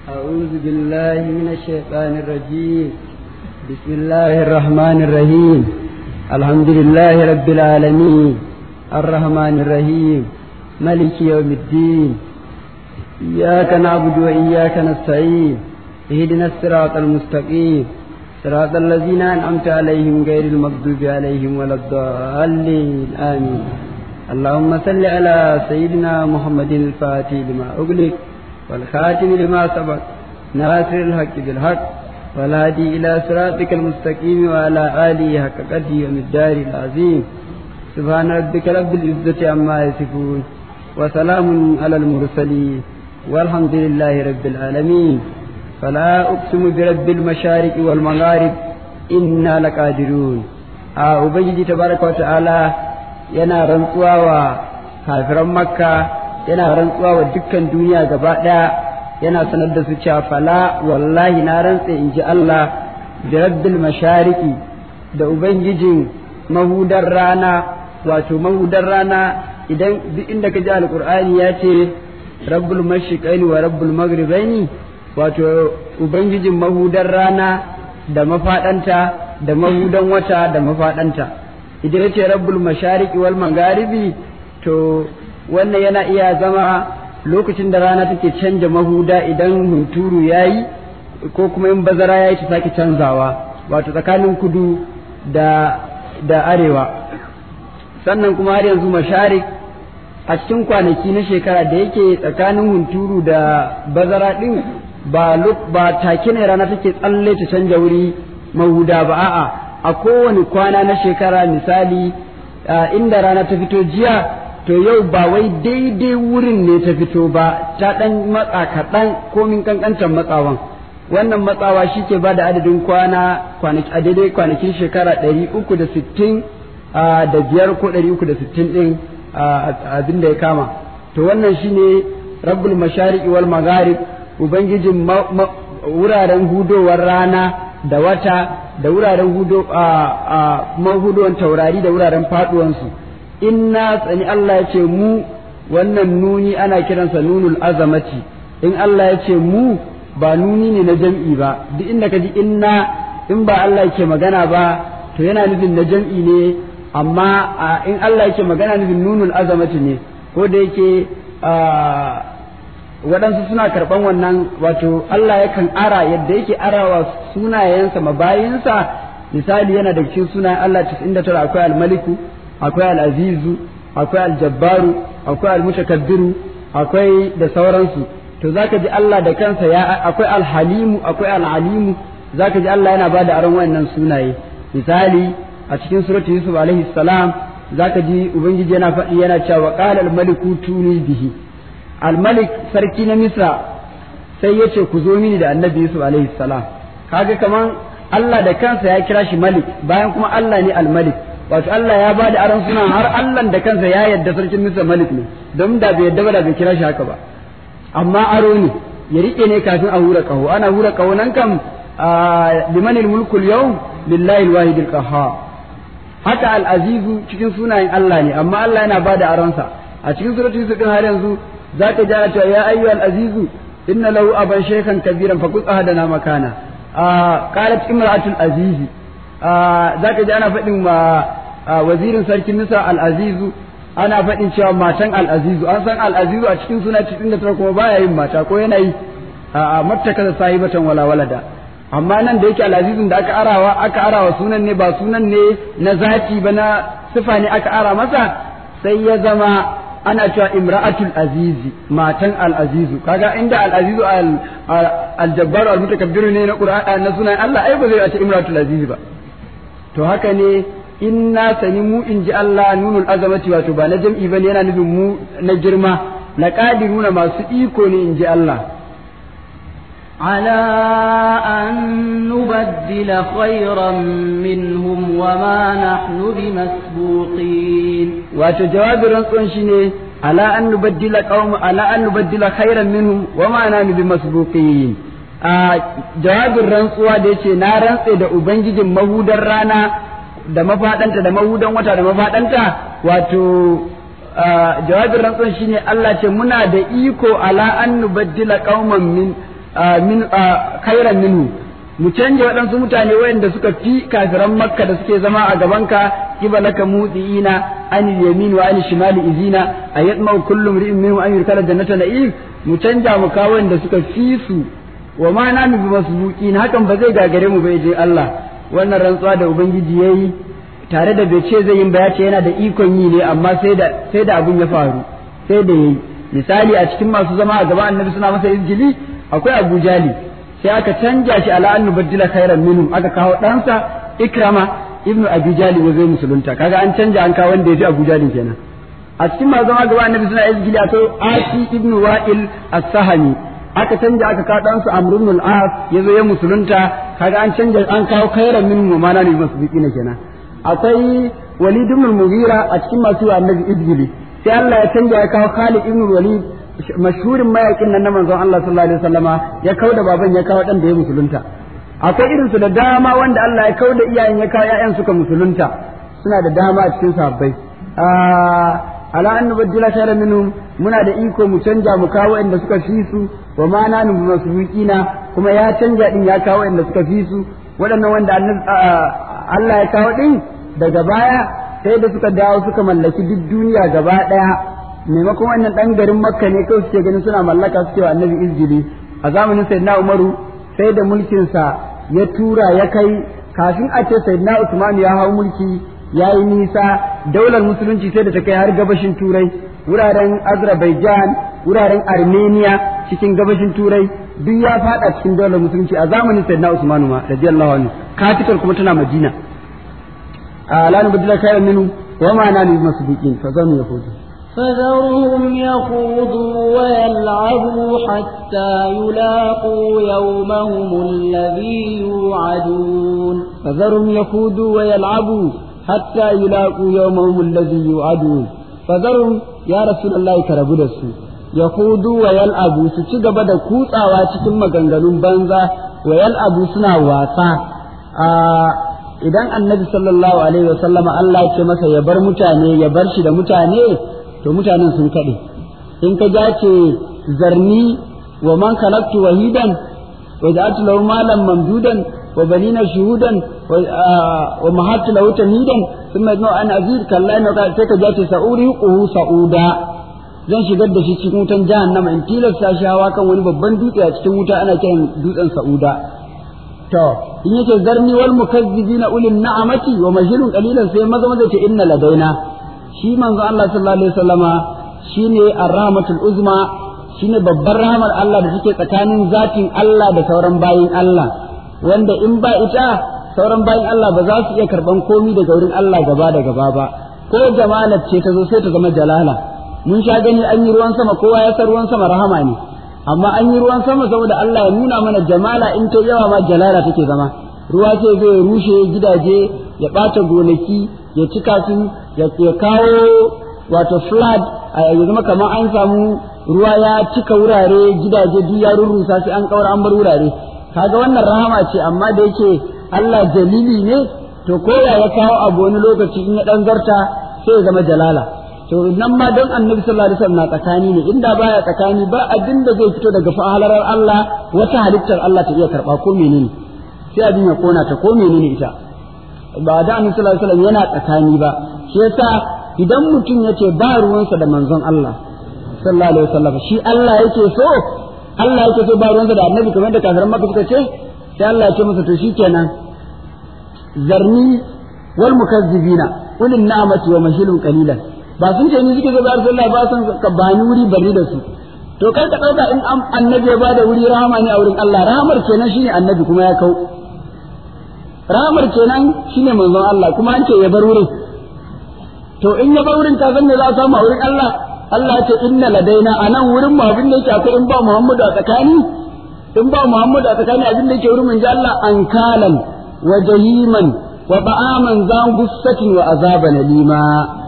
أعوذ بالله من الشيطان الرجيم بسم الله الرحمن الرحيم الحمد لله رب العالمين الرحمن الرحيم ملك يوم الدين إياك نعبد وإياك نستعين اهدنا الصراط المستقيم صراط الذين أنعمت عليهم غير المغضوب عليهم ولا الضالين آمين اللهم صل على سيدنا محمد الفاتح لما أغلق والخاتم لما سبق ناصر الحق بالحق والهادي إلى صراطك المستقيم وعلى آله حق قدره ومقدار العظيم سبحان ربك رب العزة عما يصفون وسلام على المرسلين والحمد لله رب العالمين فلا أقسم برب المشارق والمغارب إنا لقادرون آه أبنجي تبارك وتعالى yana rantsuwa wa kafiran makka yana rantsuwa wa dukkan duniya gaba ɗaya yana sanar da su cewa fala wallahi na rantse in ji Allah da rabbil mashariki da ubangijin mahudar rana wato mahudar rana idan duk inda ka ji alkur'ani ya ce rabbul mashriqaini wa rabbul maghribaini wato ubangijin mahudar rana da mafaɗanta da mahudan wata da mafaɗanta idan ya ce rabbul mashariki wal magharibi to wannan yana iya zama lokacin da rana take canja mahuda idan hunturu ya yi ko kuma in bazara ya yi ta sake canzawa wato tsakanin kudu da, da arewa sannan kuma har yanzu masharik a cikin kwanaki na shekara da yake tsakanin hunturu da bazara ɗin ba, ba take ne rana take tsalle ta canja wuri mahuda ba a'a a kowane kwana na shekara misali inda rana ta fito jiya to yau ba wai daidai wurin ne ta fito ba ta ɗan matsa kaɗan komin kankantar matsawan wannan matsawa shi ke ba da adadin kwana a daidai kwanakin shekara ɗari uku da sittin da biyar ko ɗari uku da sittin ɗin abin da ya kama to wannan shi ne rabbul mashariki wal magharib ubangijin wuraren hudowar rana da wata da wuraren hudo a mahudowar taurari da wuraren faɗuwansu inna tsani Allah ya ce mu wannan nuni ana kiransa nunul azamati in Allah ya ce mu ba nuni ne na jam'i ba duk inda ka ji inna in ba Allah yake magana ba to yana nufin na jam'i ne amma in Allah yake magana nufin nunul azamati ne ko da yake waɗansu suna karɓan wannan wato Allah yakan ara yadda yake arawa sunayensa mabayinsa misali yana da cikin sunayen Allah 99 akwai al-maliku akwai al'azizu akwai aljabbaru akwai almutakabbiru akwai da sauransu to zaka ji Allah da kansa ya akwai alhalimu akwai alalimu zaka ji Allah yana bada aron wannan sunaye misali a cikin suratul yusuf alaihi salam zaka ji ubangiji yana faɗi yana cewa qala almaliku tuni bihi almalik sarki na misra sai ya ce ku zo mini da annabi yusuf alaihi salam kaga kaman Allah da kansa ya kira shi malik bayan kuma Allah ne almalik wato Allah ya ba da aron suna har Allah da kansa ya yarda sarkin Misra Malik ne don da bai yarda ba da bai kira shi haka ba amma aro ne ya rike ne kafin a hura kaho ana hura kaho nan kam limanil mulkul yau lillahi alwahidil qahhar haka al-azizu cikin sunayen Allah ne amma Allah yana ba da aron sa a cikin suratul yusuf din har yanzu zaka ji ana cewa ya ayyuhal azizu inna lahu aban shaykhan kabiran faqut ahadana makana qalat imra'atul azizi za ka ji ana faɗin ma wazirin sarkin nisa al'azizu ana faɗin cewa matan al'azizu an san al'azizu a cikin suna cikin da tara kuma baya yin mata ko yana yi a mattaka da sahibatan wala walada amma nan da yake al'azizun da aka arawa aka arawa sunan ne ba sunan ne na zati ba na sifa ne aka ara masa sai ya zama ana cewa imra'atul azizi matan al'azizu kaga inda al'azizu al-jabbaru al-mutakabbiru ne na qur'ani na sunan Allah ai ba zai ce imra'atul azizi ba to haka ne in na sani mu in ji Allah nunul azamati wato ba na jam'i bane yana nufin mu na girma na qadiruna masu iko ne in ji Allah على أن نبدل خيرا منهم وما نحن بمسبوقين وتجواب رنقون شيني على أن نبدل قوم على أن نبدل خيرا منهم وما نحن بمسبوقين a jawabin rantsuwa da yace na rantse da ubangijin mahudar rana da mafaɗanta da mahudan wata da mafaɗanta wato jawabin rantsuwan shine Allah ce muna da iko ala an nubaddila qauman min min khairan minhu mu canja waɗansu mutane wayanda suka fi kafiran makka da suke zama a gabanka kibalaka mudiina an yamin wa an shimali izina ayatma kullu mri'in minhum an yurkala jannata na'im mu canja mu kawo wanda suka fi su wa ma na bi masbuqin hakan ba zai gagare mu bai je Allah wannan rantsuwa da ubangiji yayi tare da bai ce zai yin ba ya ce yana da ikon yi ne amma sai da sai da abun ya faru sai da yayi misali a cikin masu zama a gaban annabi suna masa izgili akwai Abu Jali sai aka canja shi ala an nubaddila khairan minhum aka kawo ɗansa Ikrama ibnu Abi Jali ya zai musulunta kaga an canja an kawo wanda ya fi Abu Jali kenan a cikin masu zama gaba annabi suna izgili akwai Asi ibnu Wa'il as-Sahami aka canja aka kawo ɗansu Amr ibn al-As ya zo ya musulunta kaga an canja an kawo khairan minhum ma na ne masbiqina kenan akwai Walid ibn al-Mughira a cikin masu annabi izgili sai Allah ya canja ya kawo Khalid ibn Walid mashhurin mayakin nan na manzon Allah sallallahu alaihi wasallama ya kauda baban ya kawo dan da ya musulunta akwai irin su da dama wanda Allah ya kauda iyayen ya kawo ƴaƴan suka musulunta suna da dama a cikin sahabbai ala an nubaddila khairan minhum muna da iko mu canja mu kawo inda suka fi su wa ma nanu masbuqina kuma ya canja din ya kawo inda suka fi su waɗannan wanda Allah ya kawo din daga baya sai da suka dawo suka mallaki duk duniya gaba ɗaya maimakon wannan ɗan garin makka ne kawai suke ganin suna mallaka suke wa annabi izgili a zamanin sayyidina umaru sai da mulkinsa ya tura ya kai kafin a ce sayyidina usman ya hau mulki ya yi nisa daular musulunci sai da ta kai har gabashin turai wuraren azerbaijan wuraren armenia cikin gabashin turai duk ya fada cikin daular musulunci a zamanin sayyidina usman ma radiyallahu anhu katikar kuma tana madina a lanu badila kayan minu wa ma na ni masbuqin fa zamu yahudu فذرهم يخوضوا ويلعبوا حتى يلاقوا يومهم الذي يوعدون فذرهم يخوضوا ويلعبوا حتى يلاقوا يومهم الذي يوعدون فذرهم يا رسول الله كربو دسو يخوضوا ويلعبوا su ci gaba da kutsawa cikin maganganun banza wa yal'abu suna wasa idan annabi sallallahu alaihi wasallama Allah ya ce masa ya bar mutane ya bar shi da mutane to mutanen sun kaɗe in ka ja ce zarni wa man khalaqtu wahidan wa ja'altu lahu malan mamdudan wa banina shuhudan wa mahattu lahu tamhidan thumma yadnu an azid kalla inna ka sai ka ja ce sa'uri quhu sa'uda zan shigar da shi cikin wutan jahannama in tilasta shi hawa kan wani babban dutse a cikin wuta ana kiran dutsen sa'uda to in yake zarni wal mukazzibina ulil na'amati wa mahilun qalilan sai maza maza ce inna ladaina shi manzo Allah sallallahu alaihi wasallama shine ar-rahmatul uzma shine babbar rahmar Allah da take tsakanin zatin Allah da sauran bayin Allah wanda in ba ita sauran bayin Allah ba za su iya karban komi daga wurin Allah gaba da gaba ba ko jamalat ce ta zo sai ta zama jalala mun sha gani an yi ruwan sama kowa ya san ruwan sama rahama ne amma an yi ruwan sama saboda Allah ya nuna mana jamala in ta yawa ma jalala take zama ruwa ce zai rushe gidaje ya ɓata gonaki ya cika su ya kawo wato flood ya zama kamar an samu ruwa ya cika wurare gidaje duk ya rurrusa sai an kaura an bar wurare kaga wannan rahama ce amma da yake Allah jalili ne to koya ya kawo abu wani lokaci in ya dan zarta sai ya zama jalala to nan ma don annabi sallallahu alaihi wasallam na tsakani ne inda baya tsakani ba abin da zai fito daga fa'alarar Allah wata halittar Allah ta iya karba ko menene sai abin ya kona ta ko menene ita ba da annabi sallallahu alaihi wasallam yana tsakani ba shi yasa idan mutum yace ba ruwansa da manzon Allah sallallahu alaihi wasallam shi Allah yake so Allah yake so ba ruwansa da annabi kamar da kafiran maka suka ce sai Allah ya ce masa to shikenan zarni wal mukazzibina ulil na'mati wa mahilun qalilan ba sun ce ni suke zo bar sallah ba san ka bani wuri bari da su to kar ka dauka in annabi ya bada wuri rahama ne a wurin Allah rahamar kenan shine annabi kuma ya kau rahamar kenan shine manzon Allah kuma an ce ya bar wurin to in ya bar wurin ka san me za a samu a wurin Allah Allah ya ce inna ladaina anan wurin mu abin da yake akwai in ba Muhammadu a tsakani in ba Muhammadu a tsakani abin da yake wurin mun ji Allah ankalan wa jahiman wa ba'aman zan gussatin wa azaban lima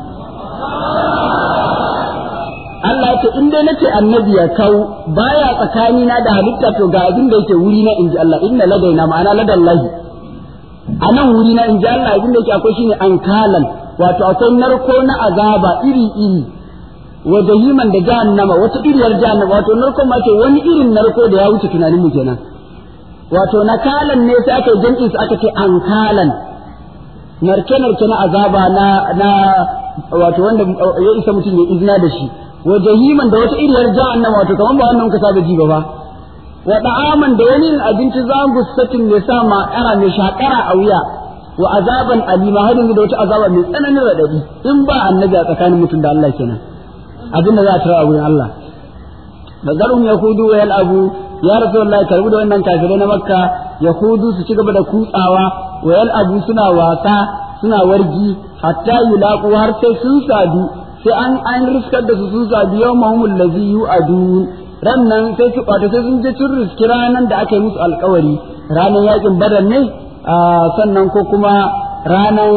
Allah ya ce in dai nace annabi ya kau baya tsakani na da halitta to ga abin da yake wuri na inji Allah inna ladaina ma'ana ladallahi a nan wuri na inji Allah abin da yake akwai shine ankalan wato akwai narko na azaba iri iri wa jahiman da jahannama wata iriyar jahannama wato narkon ma ce wani irin narko da ya wuce tunanin mu kenan wato nakalan ne sai aka yi jam'i su aka ce ankalan narke narke na azaba na na wato wanda ya isa mutum ya izina da shi wa jahiman da wata iriyar jahannama wato kaman ba wannan muka saba ji ba fa wa da'aman da wani abinci zangu satin mai sa ma ana mai shakara a wuya wa azaban alima har yanzu da wata azaba mai tsananin radadi in ba annabi a tsakanin mutum da Allah kenan abin da za a tara a wurin Allah bazarhum yahudu wa yal'abu ya rasulullahi karbu da wannan kafirai na makka yahudu su ci gaba da kutsawa wa yal'abu suna wasa suna wargi hatta yulaqu har sai sun sadu sai an an riskar da su sun sadu yawmahumul ladzi yu'adun ran nan sai su kwato sai sun je sun riski ranan da aka yi musu alkawari ranan yakin badar ne sannan ko kuma ranan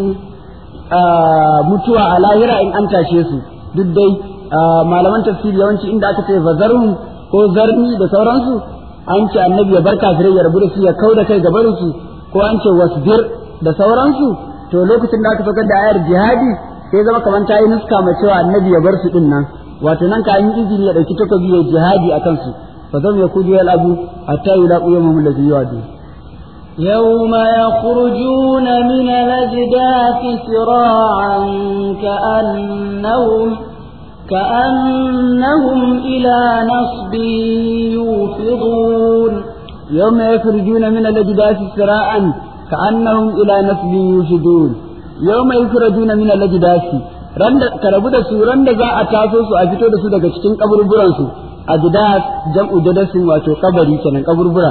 mutuwa a lahira in an tashe su duk dai malaman tafsiri yawanci inda aka ce bazarhum ko zarni da sauransu an ce annabi ya bar kafirai ya rabu da su ya kau da kai gabarin su ko an ce wasbir da sauransu to lokacin da aka saukar da ayar jihadi sai zama kamar ta yi nuska ma cewa annabi ya bar su din nan wato nan ka yi izini ya dauki takobi ya jihadi a kansu fa zam yakudu yal abu hatta yulaqu yawmahum alladhi yu'adu يوم يخرجون من الأجداث سراعا كأنهم كأنهم إلى نصب يوفضون يوم يخرجون من الأجداث سراعا كأنهم إلى نصب يوفضون يوم يخرجون من الأجداث randa ka rabu da su randa za a taso su a fito da su daga cikin kaburburan su ajdas jam'u dadasin wato kabari kenan kaburbura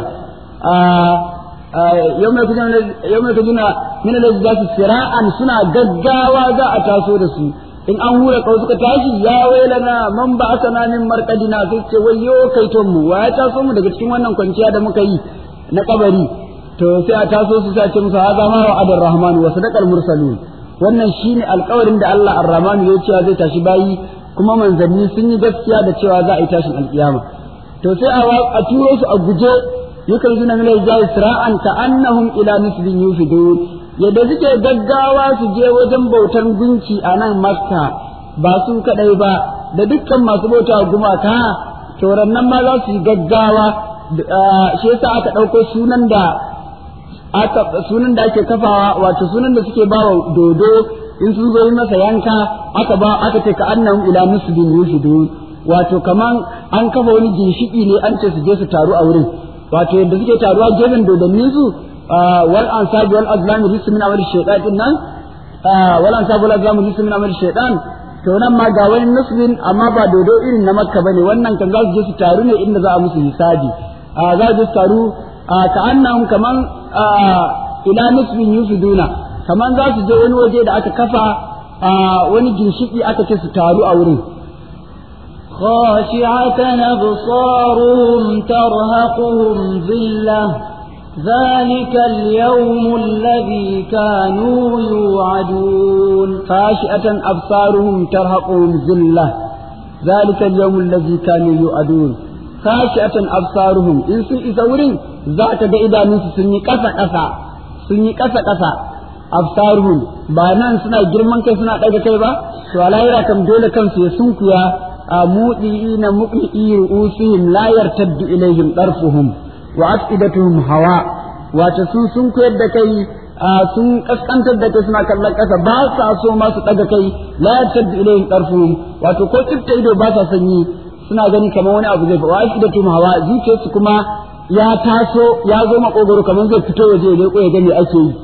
yau mai kujina min al sira'an suna gaggawa za a taso da su in an hura kawai suka tashi ya wailana man ba asana min markadina sai ce wayyo kai ton mu wa ya taso mu daga cikin wannan kwanciya da muka yi na kabari to sai a taso su sai ce musu haza ma wa adar rahman wa sadaqal mursalun wannan shine alƙawarin da Allah ar-rahman ya cewa zai tashi bayi kuma manzanni sun yi gaskiya da cewa za a yi tashin alƙiyama to sai a turo su a guje yukalzuna min al-ja'i sira'an ka'annahum ila nisbin yufidun yadda suke gaggawa su je wajen bautan gunki a nan makka ba su kadai ba da dukkan masu bauta gumaka to nan ma za su yi gaggawa shi yasa aka ɗauko sunan da aka sunan da ake kafawa wato sunan da suke bawa dodo in sun zo masa yanka aka ba aka ce ka annahum ila nisbin yufidun wato kaman an kafa wani ginshiki ne an ce su je su taru a wurin wato yadda suke taruwa gefen dodannin su wal ansab wal azlam rijsun min amali shaytan din nan wal ansab wal azlam rijsun min amali shaytan to nan ma ga wani nasbin amma ba dodo irin na makka bane wannan kan za su je su taru ne inda za a musu hisabi za su taru ka annahum kaman ila nasbin yusuduna kaman za su je wani waje da aka kafa wani ginshiki aka ce su taru a wurin خاشعة أبصارهم ترهقهم ذلة ذلك اليوم الذي كانوا يوعدون خاشعة أبصارهم ترهقهم ذلة ذلك اليوم الذي كانوا يوعدون خاشعة أبصارهم إن سن إذا ذاك إذا نسي سني كسا كسا سني كسا كسا أبصارهم بانا سنا جرمان كي سنا ɗaga kai ba to alayra kam dole kansu ya sunkuya مؤذئين مقنئي رؤوسهم لا يرتد إليهم طرفهم وأفئدتهم هواء وتسون سن كيد كي sun kaskantar da kai suna kallon ƙasa ba sa so ma su ɗaga kai la yartad ilayhim tarfuhum wato ko tsifta ido ba sa sanyi suna gani kamar wani abu zai fa wa afidatum hawa zuciyarsu kuma ya taso ya zo makogoro kamar zai fito waje ya leko ya ga me ake yi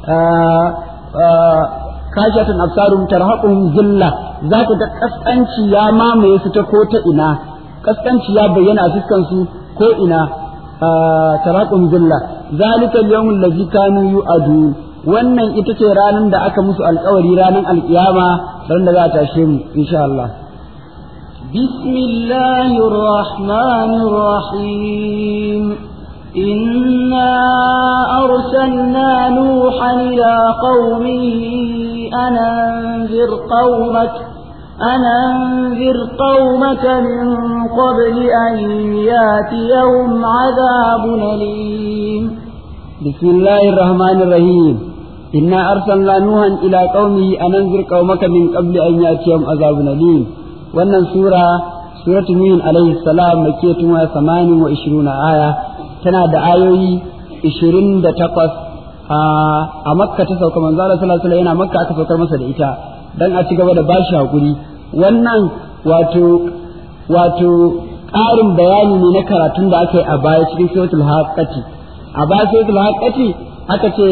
kashatan absarum tarhaquhum zilla zaka ga kaskanci ya mamaye su ta ko ta ina kaskanci ya bayyana a fuskan su ko ina tarhaquhum zilla zalika al-yawm allazi kanu yu'adu wannan ita ce ranar da aka musu alkawari ranar alkiyama ran da za a tashe mu insha Allah بسم الله الرحمن الرحيم إنا أرسلنا نوحا إلى قومه أن أنذر قومك أن أنذر قومك من قبل أن ياتيهم عذاب أليم بسم الله الرحمن الرحيم إنا أرسلنا نوحا إلى قومه أن أنذر قومك من قبل أن ياتيهم عذاب أليم wannan sura suratul nuhin alaihi salam makiyatun wa samanin wa ishiruna aya tana da ayoyi ishirin da takwas a makka ta sauka manzo Allah sallallahu alaihi yana makka aka saukar masa da ita dan a ci gaba da bashi hakuri wannan wato wato ƙarin bayani ne na karatun da aka yi a baya cikin suratul haqqati a baya suratul haqqati aka ce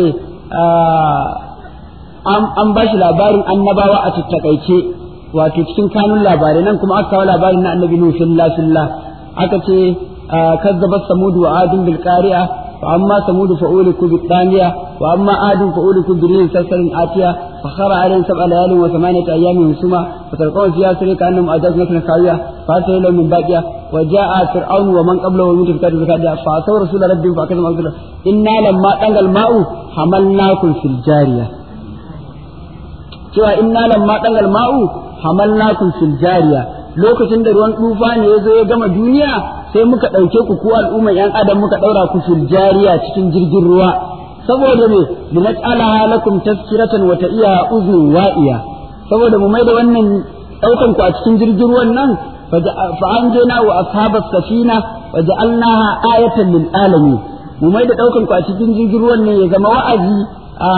an ba shi labarin annabawa a tattakaice wato cikin kanun labarai nan kuma aka kawo labarin na annabi nuhu fillah fillah aka ce kazzabat samud wa adun bil qari'a fa amma samud fa uliku bid daniya wa amma adun fa uliku bi rihin sarsarin atiya fa khara alayhim sab'a layalin wa thamaniyata ayyamin husuma fa talqaw fiha sarika annahum ajaz nakna kawiya fa sayla min baqiya wa jaa fir'aun wa man qablahu min tilka zakadiya fa saw rasul rabbihim fa kazama abdullah inna lamma dangal ma'u hamalnakum fil jariyah cewa inna lamma dangal ma'u hamalnakum fil jariya lokacin da ruwan tufa ne ya zo ya gama duniya sai muka ɗauke ku ku al'umma yan adam muka ɗaura ku fil jariya cikin jirgin ruwa saboda me linaj'alaha lakum tazkiratan wa ta'iya uznun wa'iya saboda mu mai da wannan ɗaukan ku a cikin jirgin ruwan nan fa anjayna wa ashabas safina wa ja'alnaha ayatan lil alamin mu mai da ɗaukan ku a cikin jirgin ruwan ne ya zama wa'azi a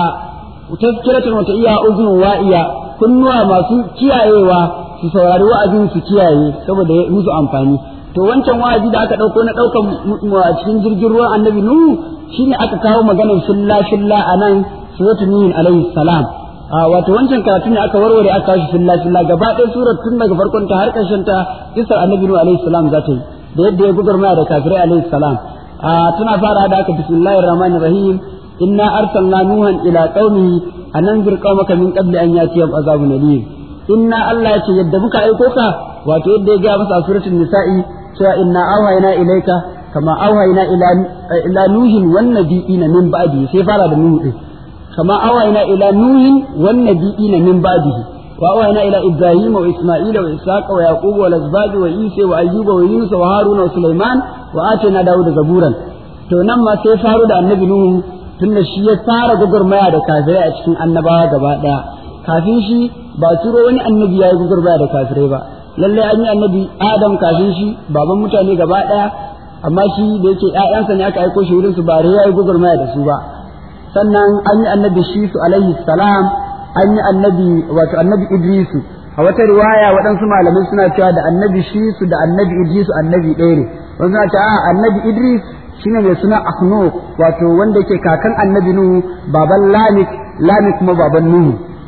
tazkiratan wata iya uzun wa'iya kunnuwa masu kiyayewa su saurari wa'azin su kiyaye saboda ya musu amfani to wancan wa'azi da aka dauko na daukan mu a cikin jirgin ruwan annabi nuhu shine aka kawo maganar filla filla a nan suratul nuh alaihi salam wato wancan karatu ne aka warware aka kawo shi filla filla gaba ɗaya surar tun daga farkon ta har ƙarshen ta kisar annabi nuh alaihi salam za ta yi da yadda ya gugurmaya da kafirai alaihi salam tana fara da aka bismillahir rahmanir rahim إنا أرسلنا نوحا إلى قومه أن أنذر قومك من قبل أن يأتيهم عذاب أليم إنا الله يتي يدبك أيكوكا واتو يدي جاء مسا سورة النساء سوى إنا أوهينا إليك كما أوهينا إلى إلى نوح والنبيين من بعده سيفارة نوح كما أوهينا إلى نوح والنبيين من بعده وأوهينا إلى إبراهيم وإسماعيل وإسحاق ويعقوب والأزواج وعيسى وأيوب ويونس وهارون وسليمان وآتينا داود زبورا to nan ma sai faru da annabi Nuhu tunda shi ya fara gwagwarmaya da kafirai a cikin annabawa gaba daya kafin shi ba turo wani annabi ya yi gwagwarmaya da kafirai ba lallai an yi annabi adam kafin shi baban mutane gaba daya amma shi da yake ƴaƴansa ne aka aiko shi wurin su ba ya yi gwagwarmaya da su ba sannan an yi annabi shi su alaihi salam an yi annabi wato annabi idrisu a wata riwaya waɗansu malamai suna cewa da annabi shi su da annabi idrisu annabi ɗaya ne wasu suna cewa annabi idris shine mai suna Ahnu wato wanda yake kakan annabi Nuhu baban Lamik Lamik kuma baban Nuhu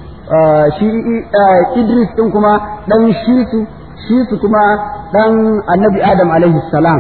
shi Idris din kuma dan Shisu Shisu kuma dan annabi Adam alaihi salam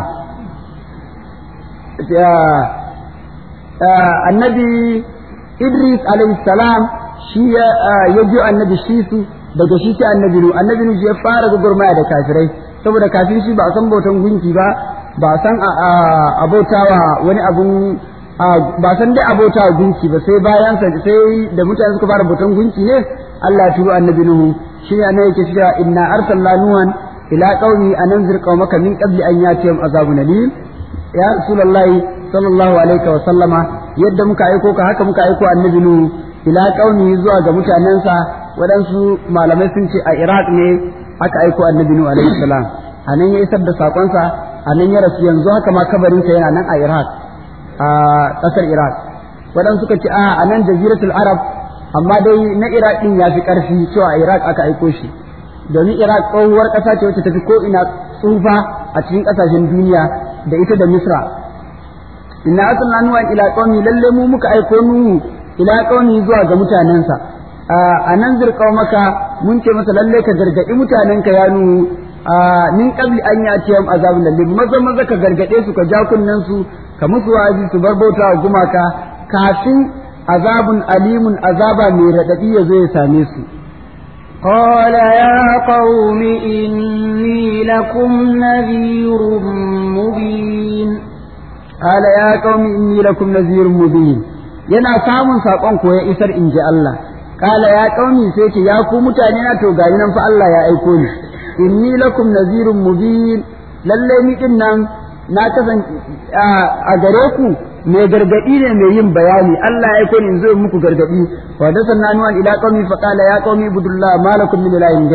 annabi Idris alaihi salam shi ya ji annabi Shisu daga shi sai annabi Nuhu annabi Nuhu ya fara gugurmaya da kafirai saboda kafin shi ba a san bautan gunki ba ba san abotawa wani abun ba san dai abotawa gunki ba sai bayan sa sai da mutane suka fara bautan gunki ne Allah turo annabi Nuhu shi ne yake cewa inna arsalna nuhan ila qaumi an anzir qaumaka min qabli an yatihim azabun alim ya rasulullahi sallallahu alaihi wa sallama yadda muka aiko ka haka muka aiko annabi Nuhu ila qaumi zuwa ga mutanensa waɗansu malamai sun ce a Iraq ne aka aiko annabi Nuhu alaihi salam anan ya isar da sakonsa a nan ya rasu yanzu haka ma kabarinsa yana nan a Iraq a ƙasar Iraq waɗansu suka ce a nan jaziratul Arab amma dai na Iraq din ya fi ƙarfi cewa a Iraq aka aiko shi domin Iraq tsohuwar ƙasa ce wacce tafi ko ina tsufa a cikin ƙasashen duniya da ita da Misra inna arsalna nuha ila qaumi lalle mu muka aiko nuhu ila qaumi zuwa ga mutanensa a nan zirƙau maka mun ce masa lalle ka gargaɗi mutanenka ya nuhu min qabli an yatiyam azabun lalle maza maza ka gargade su ka ja kunnen su ka musu wa'azi su bar bauta wa gumaka kafin azabun alimun azaba mai radadi ya zo ya same su قال يا قوم إني لكم نذير مبين قال يا قوم إني لكم نذير مبين yana samun saƙon ko ya isar in ji Allah kala ya ƙauni sai ce ya ku mutane na to gani nan fa Allah ya aiko ni inni lakum nazirun mubin lalle ni din nan na kasan a gare ku mai gargadi ne mai yin bayani Allah ya aiko ni in zo muku gargadi wa da sanna nuwan ila qaumi fa qala ya qaumi ibudullah ma lakum min ilahin ghairu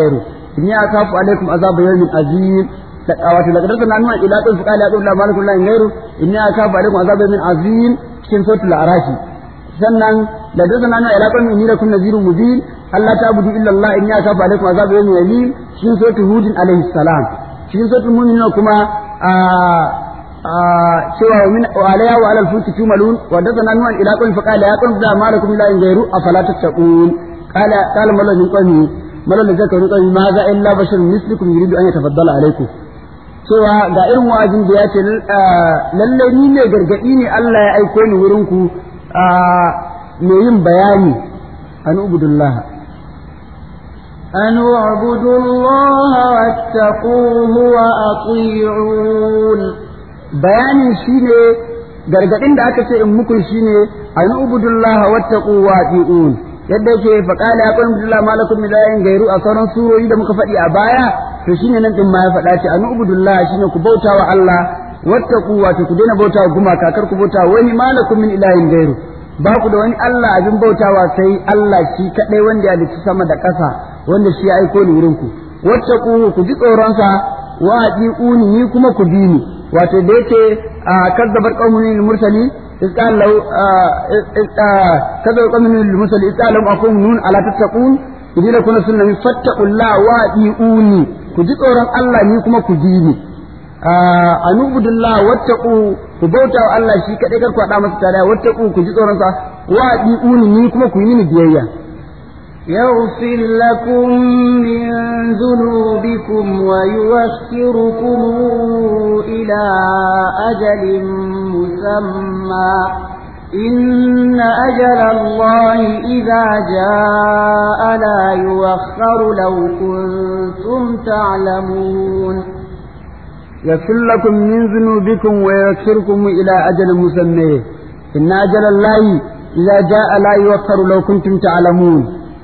inni akafu alaikum azab yawmin azim wato daga darsa nan ila qul fa qala qul la malakum la ghairu inni akafu alaikum azab yawmin azim cikin suratul arafi sannan da darsa nan ila qul inni lakum nadhirun mubin Allah ta budu illa Allah inni akafu alaikum azab yawmin azim cikin suratul hud alaihi salam cikin suratul mu'minun kuma cewa min alaya wa alal fulki tumalun wa dazana nuwan ila qawmin fa qala ya qawm da malakum la ghayru afala tattaqun qala qala mallan min qawmi mallan da zakaru qawmi ma za illa basharun mislukum yuridu an yatafaddala alaykum cewa ga irin wa'azin da ya ce lalle ni ne gargadi ne Allah ya aiko ni wurin ku me yin bayani an ubudullah أن اعبدوا الله واتقوه وأطيعون bayanin shine gargadin da aka ce in muku shine an ubudullaha wattaqu wa atiun yadda yake fa qala ya qul billahi malakum min ilahin gairu a sauran surori da muka faɗi a baya to shine nan din ma ya faɗa ce an ubudullaha shine ku bauta wa Allah wattaqu wa ku daina bauta wa gumaka kar ku bauta wani malakum min ilahin gairu ba ku da wani Allah abin bautawa sai Allah shi kadai wanda ya halicci sama da ƙasa wanda shi ya aiko ni wurin ku wattaqu ku ji tsoron sa wa atiuni ni kuma ku bi ni wato da yake kazzabar qaumun lil mursali isqal law kazzabar qaumun lil mursali isqal lahum akum nun ala tattaqun idan kuna sunna min fattaqullaha wa atiuni ku ji tsoron Allah ni kuma ku bi ni anubudullah wattaqu ku bauta wa Allah shi kadai kar ku hada masa tare wattaqu ku ji tsoron sa wa atiuni ni kuma ku yi mini biyayya يغفر لكم من ذنوبكم ويوخركم إلى أجل مسمى إن أجل الله إذا جاء لا يوخر لو كنتم تعلمون يغفر لكم من ذنوبكم ويوخركم إلى أجل مسمى إن أجل الله إذا جاء لا يوخر لو كنتم تعلمون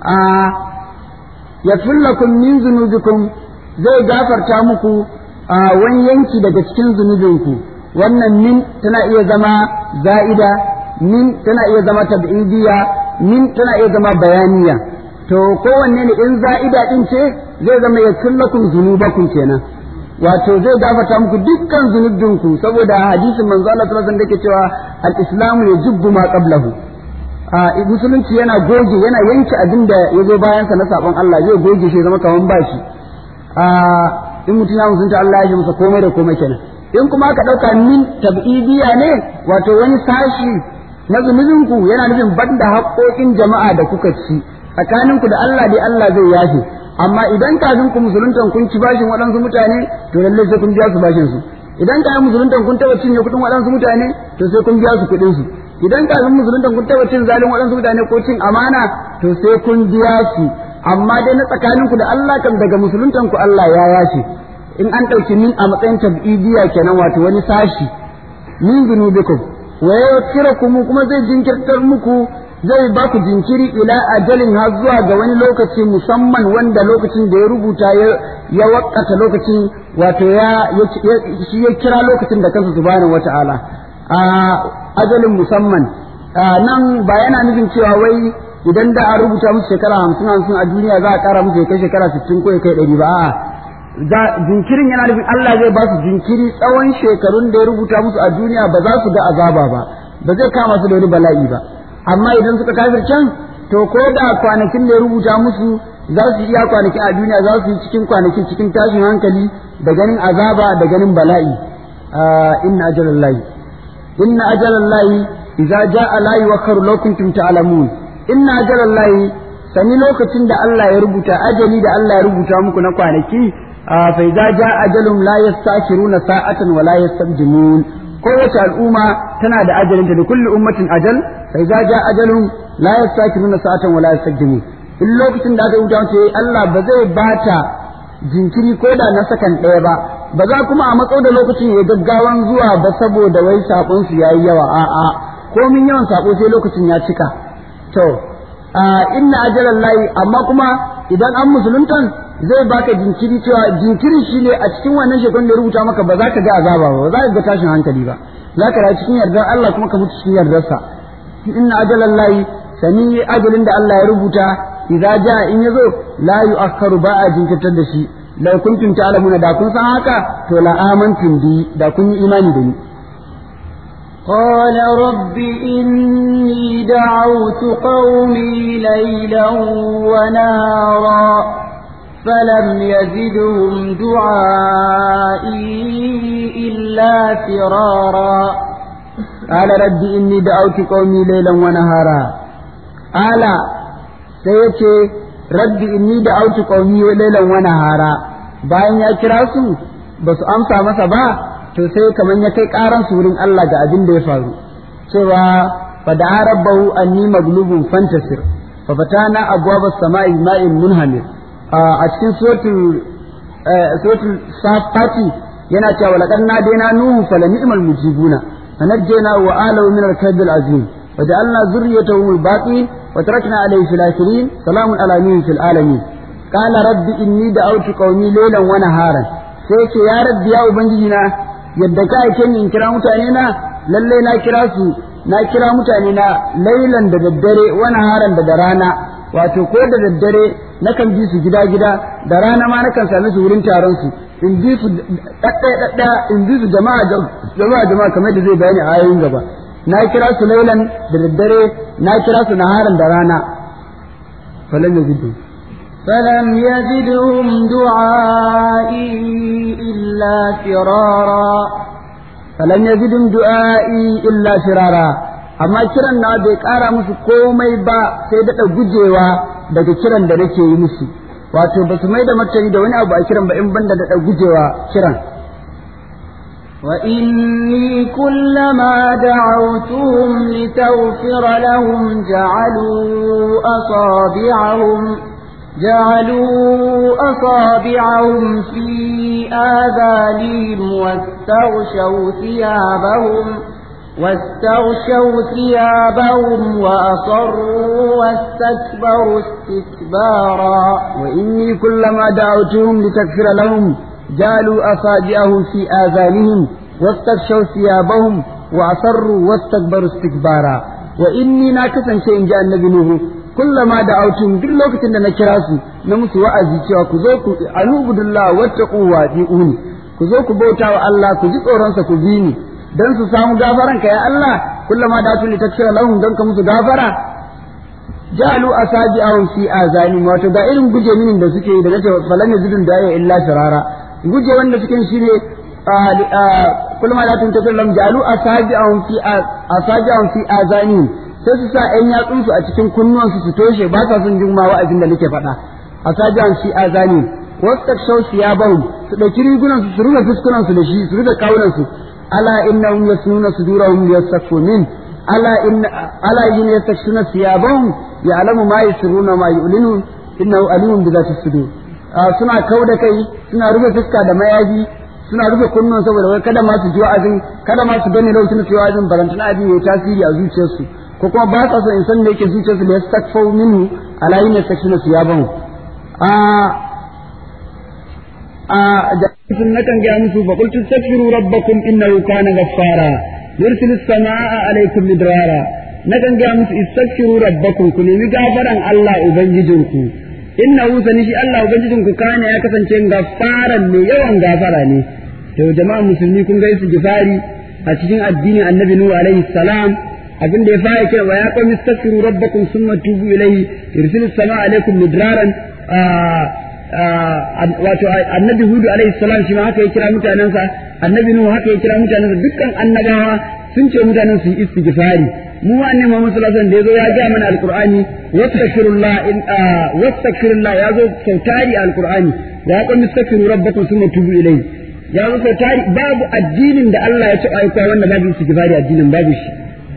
ya lakum min zunubikum zai gafarta muku a wani yanki daga cikin zunubinku wannan min tana iya zama za'ida min tana iya zama tab'idiyya min tana iya zama bayaniya to kowanne ne in za'ida din ce zai zama ya lakum zunubakum kenan wato zai gafarta muku dukkan zunubinku saboda hadisin manzo Allah sallallahu alaihi wasallam yake cewa al-islamu yajubbu ma qablahu musulunci yana goge yana yanke abin da ya zo bayansa na sabon Allah zai goge shi zama kaman bashi in mutum ya musunta Allah ya shi masa komai da komai kenan in kuma aka ɗauka min tab'idiyya ne wato wani sashi na zunubinku yana nufin banda haƙoƙin jama'a da kuka ci tsakaninku da Allah dai Allah zai yafe amma idan kafin ku musuluntan kun ci bashin waɗansu mutane to lallai sai kun biya su bashin su idan kafin musuluntan kun taɓa cinye kuɗin waɗansu mutane to sai kun biya su kuɗin su idan kafin musulunta kun taba cin zalin waɗansu mutane ko cin amana to sai kun biya su amma dai na tsakaninku da Allah kam daga musuluntan ku Allah ya yace in an ɗauki min a matsayin tab'idiyya kenan wato wani sashi min zunubikum wa yaghfirukum kuma zai jinkirtar muku zai ba ku jinkiri ila ajalin har zuwa ga wani lokaci musamman wanda lokacin da ya rubuta ya wakata lokacin wato ya shi ya kira lokacin da kansa subhanahu wata'ala a ajalin musamman nan ba yana nufin cewa wai idan da a rubuta musu shekara hamsin hamsin a duniya za a kara musu ya kai shekara sittin ko ya kai ɗari ba a'a jinkirin yana nufin Allah zai ba su jinkiri tsawon shekarun da ya rubuta musu a duniya ba za su ga azaba ba ba zai kama su da wani bala'i ba amma idan suka kafir can to ko da kwanakin da ya rubuta musu za su iya kwanakin a duniya za su yi cikin kwanakin cikin tashin hankali da ganin azaba da ganin bala'i inna ajalallahi inna ajalallahi idza jaa la yuwakkaru law kuntum ta'lamun inna ajalallahi sani lokacin da Allah ya rubuta ajali da Allah ya rubuta muku na kwanaki fa idza jaa ajalum la yastakiruna sa'atan wa la yastabjimun kowace al'umma tana da ajalinta da kulli ummatin ajal fa idza jaa ajalum la yastakiruna sa'atan wa la yastabjimun in lokacin da aka rubuta ce Allah ba zai bata jinkiri ko da na sakan ɗaya ba ba za kuma a matso da lokacin ya gaggawan zuwa ba saboda wai sakon su yayi yawa a'a komin yawan sako sai lokacin ya cika to inna ajalan layi amma kuma idan an musuluntan zai baka jinkiri cewa jinkiri shine a cikin wannan shekarun da ya rubuta maka ba za ka ga azaba ba ba za ka ga tashin hankali ba za ka rayu cikin yardar Allah kuma ka mutu cikin yardarsa inna ajalan layi sani ajalin da Allah ya rubuta idza jaa in yazo la yu'akkaru ba a jinkirtar da shi law kuntum ta'lamuna da kun san haka to la amantum bi da kun yi imani da ni قال رب إني دعوت قومي ليلا ونهارا فلم يزدهم دعائي إلا فرارا قال رب إني دعوت قومي ليلا ونهارا قال سيتي رب إني دعوت قومي ليلا ونهارا bayan ya kira su ba su amsa masa ba to sai kaman ya kai karan su wurin Allah ga abin da ya faru cewa fa da rabbahu anni maglubun fantasir fa fatana abwaba samai ma'in munhamir a cikin suratul suratul safati yana cewa laqad nadina nuhu fala ni'mal mujibuna fanajjayna wa alahu min al-kadhib al-azim wa ja'alna dhurriyyatahu al-baqin wa tarakna alayhi fil akhirin salamun ala nuhin fil alamin qala rabbi inni da'awtu qaumi laylan wa naharan sai ce ya rabbi ya ubangiji na yadda ka aike ni in kira mutane na lalle na kira su na kira mutane na lailan da daddare wa naharan da da rana wato ko da daddare nakan bi su gida gida da rana ma nakan same su wurin taron su in bi su dadda dadda in bi su jama'a jama'a jama'a kamar da zai bayani a ayoyin gaba na kira su lailan da daddare na kira su naharan da rana falan yazidu فلم يزدهم دعائي إلا فرارا فلم يزدهم دعائي إلا فرارا amma kiran na bai ƙara musu komai ba sai daɗa gujewa daga kiran da nake yi musu wato ba su mai da martani da wani abu a kiran ba in banda daɗa gujewa kiran وإني كلما دعوتهم لتغفر لهم جعلوا أصابعهم جعلوا أصابعهم في آذانهم واستغشوا ثيابهم واستغشوا ثيابهم وأصروا واستكبروا استكبارا وإني كلما دعوتهم لتكفر لهم جعلوا أصابعهم في آذانهم واستغشوا ثيابهم وأصروا واستكبروا استكبارا وإني ناكسا شيء جاء النبي نوح kullama da autun duk lokacin da na kira su na musu wa'azi cewa ku zo ku anubudullah wattaqu wa uni ku zo ku bauta wa Allah ku ji tsoron sa ku bi ni dan su samu gafaran ka ya Allah kullama da autun litakshira lahum dan ka musu gafara jalu asabi'ahum fi azani wato ga irin guje minin da suke yi da nace falan yazidun da ya illa firara guje wanda suke shine kullama da autun litakshira lahum jalu asabi'ahum fi asabi'ahum fi azani sai su sa ‘yan yatsunsu a cikin kunnuwansu su toshe ba sa son jin ma wa'azin da nake faɗa a sajiyan shi azani wasu takshau su ya bahu su ɗauki rigunansu su rufe fuskunansu da shi su rufe kawunansu ala inna hum yasnuna sudurahum liyastakfu min ala inna ala yin yastakshuna siyabahum ya'lamu ma yusirruna ma yu'linu innahu alimun bi zati sudur suna kauda kai suna rufe fuska da mayafi suna rufe kunnuwan saboda wai kada ma su ji wa'azin kada ma su gane lokacin da su yi wa'azin barantana abin ya tasiri a zuciyarsu ko kuma ba sa so in san me yake zuciyarsu da ya stakfau minhu ala yin yastakshuna siyabahu a a jami'in na kan gaya musu fa qultu astaghfiru rabbakum innahu kana ghaffara yursilu as-samaa'a alaykum midrara na kan gaya musu istaghfiru rabbakum ku nemi gafaran Allah ubangijinku innahu sani shi Allah ubangijinku kana ya kasance gaffaran ne yawan gafara ne to jama'a musulmi kun ga su gifari a cikin addinin annabi nuhu alaihi salam abin da ya fara kira wa ya qawmi astaghfiru rabbakum thumma tubu ilayhi yursilu as-samaa alaykum midraran wato annabi hudu alaihi salam shi ma haka ya kira mutanensa annabi nuhu haka ya kira mutanensa dukkan annabawa sun ce mutanen su yi istighfari mu wa annabi Muhammad sallallahu alaihi wasallam da yazo ya ga mana alqur'ani wastaghfirullah in wastaghfirullah ya zo sautari alqur'ani ya qawmi astaghfiru rabbakum thumma tubu ilayhi ya zo sautari babu addinin da Allah ya ci aika wanda babu istighfari addinin babu shi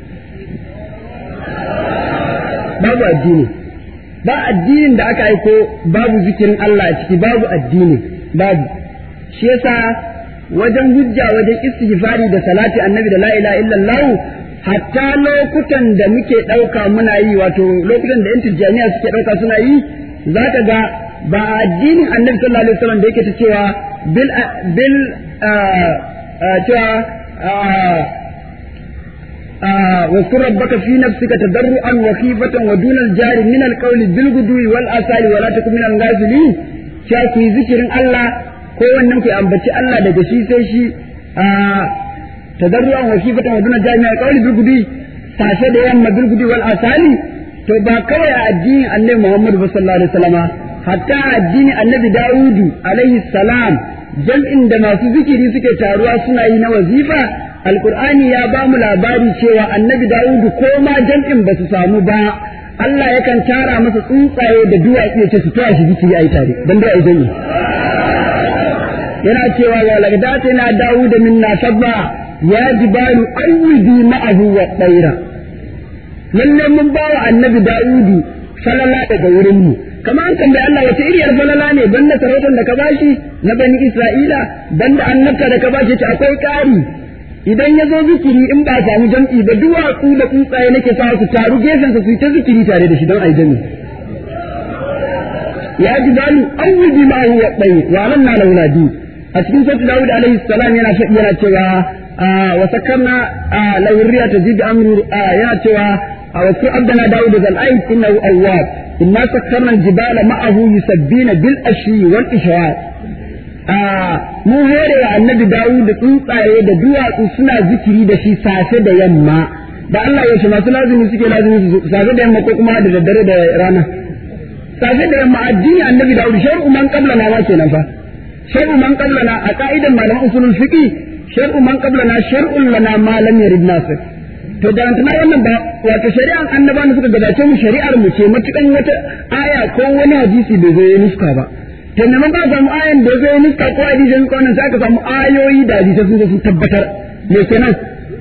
babu addini ba addinin da aka aiko babu zikirin Allah a ciki babu addini babu shi yasa wajen hujja wajen istighfari da salati annabi da la ilaha illallah hatta lokutan da muke ɗauka muna yi wato lokutan da yan tijjaniya suke ɗauka suna yi za ka ga ba addinin annabi sallallahu alaihi wasallam da yake ta cewa bil bil cewa واذكر ربك في نفسك تضرعا وخيفة ودون الجار من القول بالغدو والآصال ولا تكن من الغافلين cewa ku yi zikirin Allah ko wannan ku ambaci Allah daga shi sai shi a tadarruan wa khifatan wa duna jami'a qawli bil gudi sashe da yamma bil gudi wal asali to ba kawai a addinin Annabi Muhammad sallallahu alaihi wasallama hatta addinin Annabi Dawudu alaihi salam jam'in da masu zikiri suke taruwa suna yi na wazifa alkur'ani ya ba mu labari cewa annabi dawudu ko ma jam'in ba su samu ba Allah yakan tara masa tsuntsaye da duwatsu ya ce su taya shi zikiri a yi tare don dai a yi jami yana cewa wa lagdata na dawuda minna sabba ya jibalu awwidi ma'ahu wa tsaira lalle mun ba wa annabi dawudu falala daga wurin mu kamar an tambayi Allah wace iriyar falala ne banda sarautar da ka bashi na bani Isra'ila banda annabta da ka bashi ce akwai ƙari idan ya zo zikiri in ba samu jam'i ba duwatsu da tsuntsaye nake sa su taru gefen su ta zikiri tare da shi don ai jami ya ji balu an wuji ma huwa bai wa nan na launadi a cikin sautu Dawud alaihi salam yana faɗi yana cewa wa sakarna lawriya tajid amru yana cewa wa ku abdana Dawud zal aid innahu awwab inna sakkarna al-jibala ma'ahu yusabbina bil ashi wal ishraq mun hore wa annabi Dawud da tsuntsaye da duwatsu suna zikiri da shi safe da yamma da Allah ya shi masu lazimi suke lazimi su safe da yamma ko kuma da daddare da rana safe da yamma addini annabi Dawud shar'u man qablana ma kenan fa shar'u man qablana a ka'idan malaman usulul fiqh shar'u man qablana shar'un lana ma lam yarid nasir to da tana wannan ba wato shari'an annabawan suka gabace mu shari'ar mu ce matukan wata aya ko wani hadisi bai zo ya nuska ba to ne mun ba samu ayan da zai nuska ko hadisi sun kawo sai aka samu ayoyi da hadisi sun sun tabbatar me kenan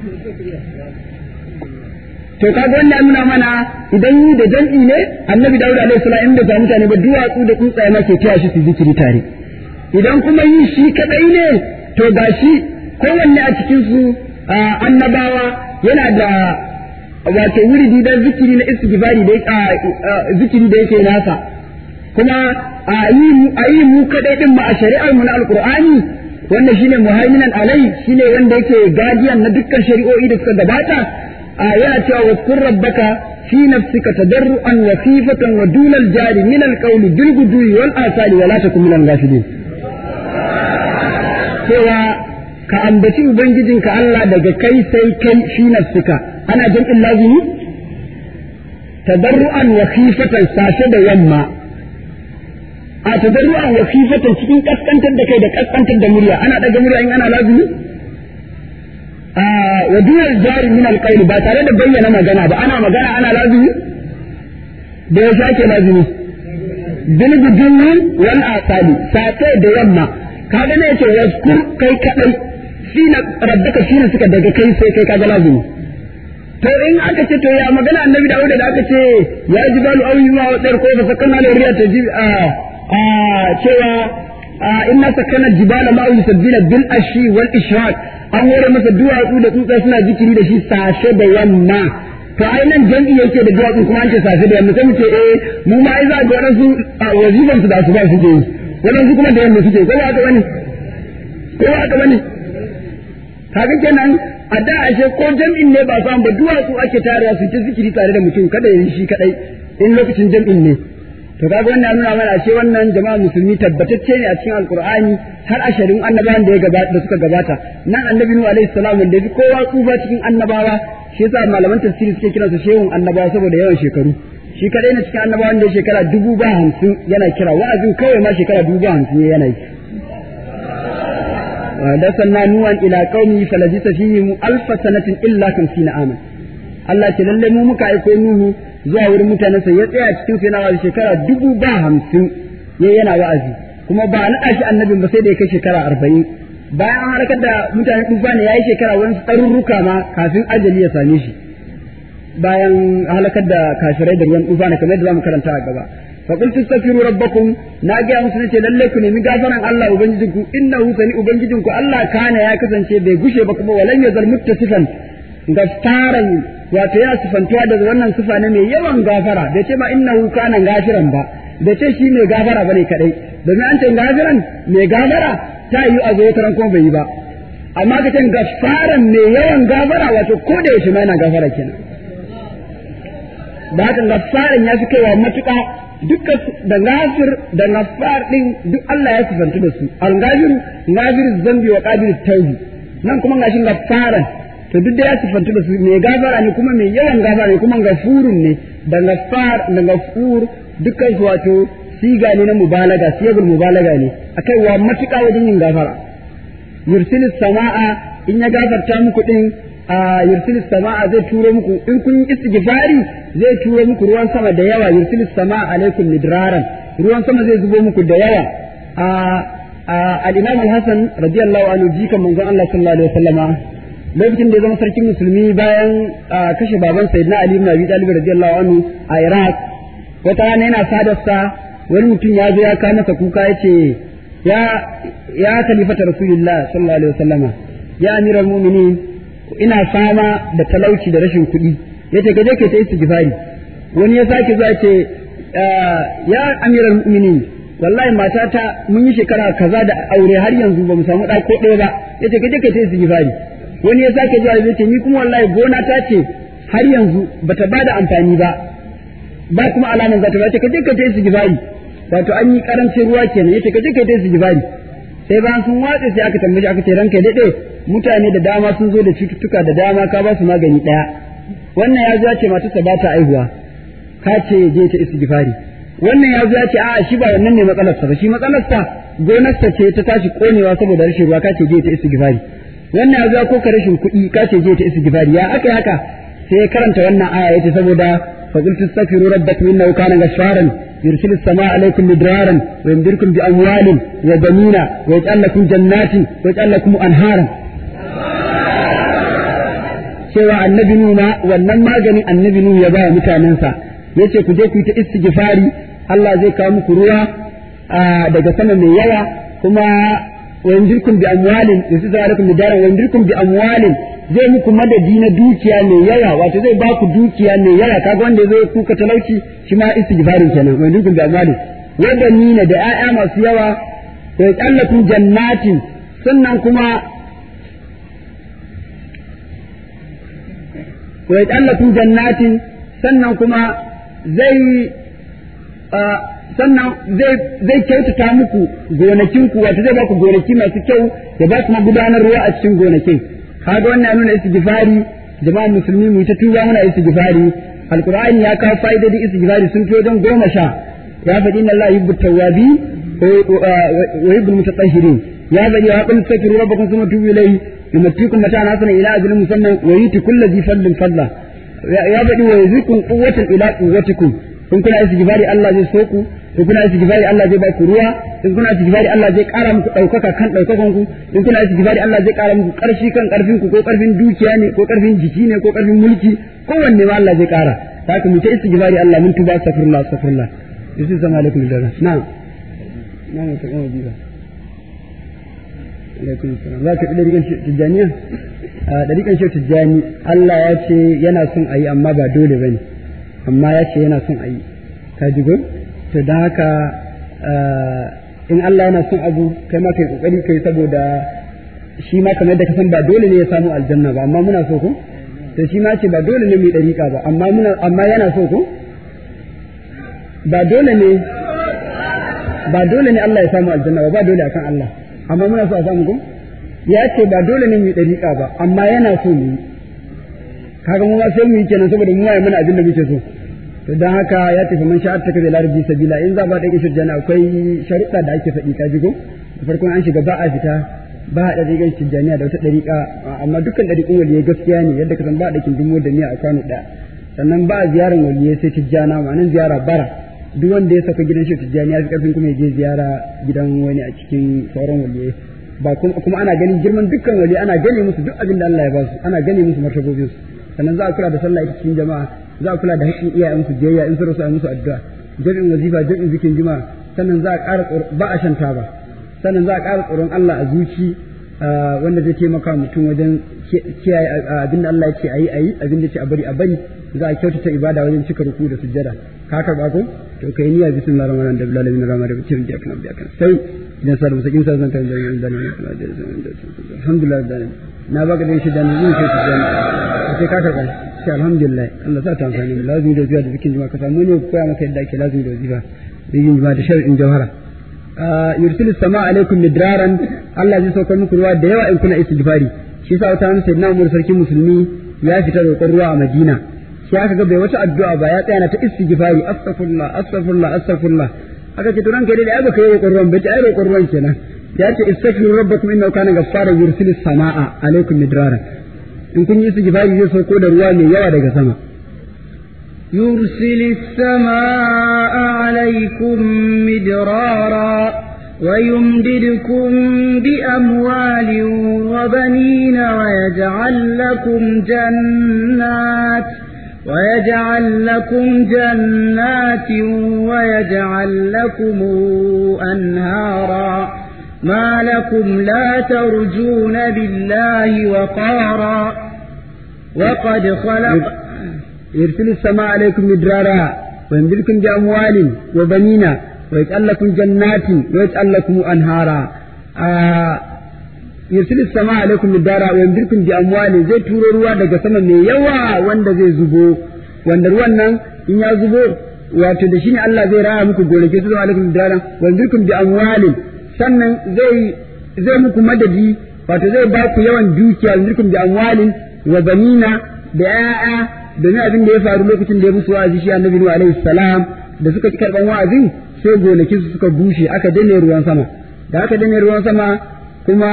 to kaga wannan nuna mana idan yi da jam'i ne annabi dawud alaihi salam in bai samu mutane ba duwatsu da tsuntsaye ma ke taya shi su zikiri tare idan kuma yi shi kadai ne to gashi kowanne a cikin su annabawa yana da wato wuridi dan zikiri na istighfari da zikiri da yake nasa kuma a yi mu kadai din ma a shari'ar mu na alqur'ani wanda shine muhaiminan alai shine wanda yake gadiyan na dukkan shari'o'i da suka gabata a yana cewa waskur rabbaka fi nafsika tadarruan wa khifatan wa dunal jari min alqawl bil gudwi wal asali wa la takun min al-ghafilin cewa ka ambaci ubangijinka Allah daga kai sai kai fi nafsika ana jam'in lazimi tadarruan wa khifatan sashe da yamma a tadarruan wa khifatan cikin kaskantar da kai da kaskantar da murya ana daga murya in ana lazimi a wa dunal jari min alqawl ba tare da bayyana magana ba ana magana ana lazimi da ya sake lazimi bil gudunni wal asali sate da yamma kaga ne yace waskur kai kadai shi na rabbaka shi ne suka daga kai sai kai kaga lazimi to in aka ce to ya magana annabi Dawud da aka ce ya ji balu awi ma wadar ko fa sakanna la riya ta ji a a cewa inna sakana jibala ma yusabbina bil ashi wal ishraq an hore masa duwatsu da tsutsa suna zikiri da shi sashe da yamma to ai nan jam'i yake da duwatsu kuma an ce sashe da yamma sai mu ce eh mu ma ai za ga wadansu wazifan su da su ba su ke yi wadansu kuma da yamma suke ko ba haka bane ko ba haka bane kaga kenan a da ashe ko jam'in ne ba samu ba duwatsu ake tarewa su ta zikiri tare da mutum kada yi shi kadai in lokacin jam'in ne to kaga wannan nuna mana ashe wannan jama'a musulmi tabbatacce ne a cikin alqur'ani har asharin annabawan da ya gabata da suka gabata nan annabi nuhu alaihi salam wanda ya kowa tsufa cikin annabawa shi yasa malaman tafsiri suke kiransa shehun annabawa saboda yawan shekaru shi kadai na cikin annabawan da ya shekara dubu ba hamsin yana kira wa'azin kawai ma shekara dubu ba hamsin yana yi ودخلنا نوحا الى قومه فلبث فيهم الف سنه الا خمسين عاما Allah ce lallai mu muka aiko Nuhu zuwa wurin mutanen sa ya tsaya cikin sai na wa'azi shekara dubu ba hamsin ya yana wa'azi kuma ba na shi annabin ba sai da ya kai shekara arba'in bayan an halakar da mutanen tufa ne ya yi shekara wani tsarurruka ma kafin ajali ya same shi bayan halakar da kashirai da ruwan tufa ne kamar yadda za mu karanta a gaba فقلت استغفروا ربكم ناجي musu nace lalle ku nemi gafaran Allah ubangijinku innahu sani ubangijinku Allah kana ya kasance bai gushe ba kuma walan yazal muttasifan gafaran wato yana sifantuwa daga wannan sifa ne mai yawan gafara bai ce ma innahu kana gafiran ba bai ce shi mai gafara bane kadai domin an ce gafiran mai gafara ta yi a zo taran kuma bai yi ba amma ka ce gafaran mai yawan gafara wato ko da yaushe ma yana gafara kenan da haka gaffaran ya fi kaiwa matuƙa dukkan da gafir da gaffar din duk Allah ya sifantu da su al-gafir gafir zambi wa qabil tawbi nan kuma gashin gaffaran to duk da ya sifantu da su mai gafara ne kuma mai yawan gafara ne kuma gafurun ne da gaffar da gafur dukkan su wato siga ne na mubalaga siyagul mubalaga ne akai wa matuƙa wajen yin gafara yursilis sama'a in ya gafarta muku din a yursilis sama'a zai turo muku in kun yi istighfari zai turo muku ruwan sama da yawa yursilis sama'a alaikum midraran ruwan sama zai zubo muku da yawa a al-imam al-hasan radiyallahu anhu jikan manzon Allah sallallahu alaihi wasallama lokacin da ya zama sarkin musulmi bayan kashe baban sayyidina ali ibn abi talib radiyallahu anhu a iraq wata rana yana sadarsa wani mutum ya zo ya kawo masa kuka yace ya ya khalifata rasulullah sallallahu alaihi wasallama ya amiral mu'minin ina fama da talauci da rashin kuɗi yace ka je ka ta istighfari wani ya sake zuwa ce ya amiral mu'minin wallahi matata mun yi shekara kaza da aure har yanzu ba mu samu ɗa ko ɗaya ba yace ka je ka ta istighfari wani ya sake zuwa yace ni kuma wallahi gona ta ce har yanzu bata bada amfani ba ba kuma alaman zata ba yace ka je ka ta istighfari wato an yi karancin ruwa kenan yace ka je ka ta istighfari sai bayan sun watse sai aka tambaye aka ce ranka dade mutane da dama sun zo da cututtuka da dama ka ba su magani daya wannan ya zo ya ce matarsa ba ta aihuwa ka ce je ta istighfari wannan ya zo ya ce a'a shi ba wannan ne matsalarsa ba shi matsalarsa gonarsa ce ta tashi konewa saboda rashin ruwa ka ce je ta istighfari wannan ya zo ko ka rashin kuɗi ka ce je ta istighfari ya aka haka sai karanta wannan aya yace saboda fa qultu astaghfiru rabbakum innahu kana ghaffaran يرسل السماء عليكم مدرارا ويمدركم بأموال وبنين ويجعل لكم جنات ويجعل لكم أنهارا cewa annabi nuna wannan maganin annabi nuhu ya ba mutanensa yace ku je ku yi ta istighfari Allah zai kawo muku ruwa daga sama mai yawa kuma wa yamdirkum bi amwalin yusidu alaikum bidaran wa yamdirkum bi amwalin zai muku madadi na dukiya mai yawa wato zai ba ku dukiya mai yawa kaga wanda zai kuka talauci shi ma istighfarin kenan wa yamdirkum bi amwalin wa banina da 'ya'ya masu yawa wa yajallakum jannatin sannan kuma wa yajallakum jannatin sannan kuma zai sannan zai zai kyautata muku gonakinku wato zai ba ku gonaki masu kyau da ba kuma gudanar ruwa a cikin gonakin kaga wannan nuna istighfari jama'a musulmi mu ta tuba muna istighfari alqur'ani ya kawo fa'idodin istighfari sun fi don goma sha ya faɗi inna Allah yuhibbu tawwabi wa yuhibbu mutatahhirin ya faɗi wa qul tastaghfiru rabbakum thumma tubu ilayhi yumattikum mata'an hasanan ila ajalin musamman wa yuti kulli dhi fadlin fadla ya faɗi wa yuzikum quwwatan ila quwwatikum kun kuna istighfari Allah zai so ku in kuna istighfari Allah zai ba ku ruwa in kuna istighfari Allah zai ƙara muku ɗaukaka kan ɗaukakan ku in kuna istighfari Allah zai ƙara muku ƙarfi kan ƙarfin ku ko ƙarfin dukiya ne ko ƙarfin jiki ne ko ƙarfin mulki kowanne ma Allah zai ƙara haka mu ta istighfari Allah mun tuba astaghfirullah astaghfirullah yusu sama alaikum dara na'am na'am ta kuma biba alaikum salam za ka ɗi ɗariƙan tijjaniya a ɗariƙan shi tijjani Allah ya ce yana son a yi amma ba dole ba ne amma ya ce yana son a yi ka ji go to don haka in Allah yana son abu kai ma kai kokari kai saboda shi ma kamar da ka san ba dole ne ya samu aljanna ba amma muna so ko to shi ma ce ba dole ne mu dariƙa ba amma muna amma yana so ko ba dole ne ba dole ne Allah ya samu aljanna ba ba dole akan Allah amma muna so a samu ko ya ce ba dole ne mu dariƙa ba amma yana so mu yi kaga mu ma sai mu yi kenan saboda mu waye mana abin da muke so to dan haka ya tafi man sha'ar ta kaza larbi sabila in za ba da kishin jana akwai sharuɗa da ake faɗi ka jigo da farkon an shiga ba a fita ba a ɗariƙar tijjaniya da wata ɗariƙa amma dukkan ɗariƙun waliyai gaskiya ne yadda ka san ba a ɗakin dumo da miya a kwano ɗaya sannan ba a ziyarar waliyai sai tijjana ma'anin ziyara bara duk wanda ya saka gidan shi tijjani ya fi ƙarfin kuma ya je ziyara gidan wani a cikin sauran waliyai ba kuma ana ganin girman dukkan wali ana gane musu duk abin da Allah ya ba su ana gane musu martabobin su sannan za a kula da sallah ita cikin jama'a za a kula da haƙƙin iyayen su biyayya in su rasu a musu addu'a jami'in wazifa jami'in zikin juma'a sannan za a ƙara ba a shan taba sannan za a ƙara tsoron Allah a zuci wanda zai taimaka mutum wajen kiyaye abin da Allah ya ce a yi a yi abin da ya ce a bari a bari za a kyautata ibada wajen cika ruku da sujjada ka karɓa ko to kai niyya bismillahir rahmanir rahim da bilalin rahmanir rahim cikin jakan biya kan sai idan sa da musakin sa zan kan da da alhamdulillah da na baka da shi da ni sai ka sai ka karɓa ce alhamdulillah Allah sa ta amfani mu lazimi da wazifa da zikin jima ka samu ne koya maka yadda ake lazimi da wazifa zikin jima da shar'in jawhara yursilu sama alaikum midraran Allah zai saukar muku ruwa da yawa in kuna istighfari shi yasa wata hannun sayyidina Umar sarkin musulmi ya fita roƙon ruwa a Madina shi aka ga bai wata addu'a ba ya tsaya na ta istighfari astaghfirullah astaghfirullah astaghfirullah aka ce to ranka dai ai baka yi roƙon ruwan ba ta ai roƙon ruwan kenan ya ce istaghfiru rabbakum innahu kana ghaffara yursilu samaa alaikum midraran in kun yi istighfari zai sauko da ruwa mai yawa daga sama يرسل السماء عليكم مدرارا ويمددكم بأموال وبنين ويجعل لكم جنات ويجعل لكم جنات ويجعل لكم أنهارا ما لكم لا ترجون لله وقارا وقد خلق يرسل السماء عليكم مدرارا ويمددكم بأموال وبنين ويجعل لكم جنات ويجعل لكم أنهارا آه يرسل السماء عليكم مدرارا ويمددكم بأموال زي تورو ruwa daga sama mai yawa wanda zai zubo wanda ruwan nan in ya zubo wato da shi ne Allah zai raya muku gonaki su zama alaikum midrara wa yamdidkum bi amwalin sannan zai zai muku madadi wato zai ba ku yawan dukiya yamdidkum bi amwalin wa banina da 'ya'ya domin abin da ya faru lokacin da ya musu wa'azi shi annabi Nuhu alaihi salam da suka ci karban wa'azin sai gonakin su suka bushe aka dane ruwan sama da aka dane ruwan sama kuma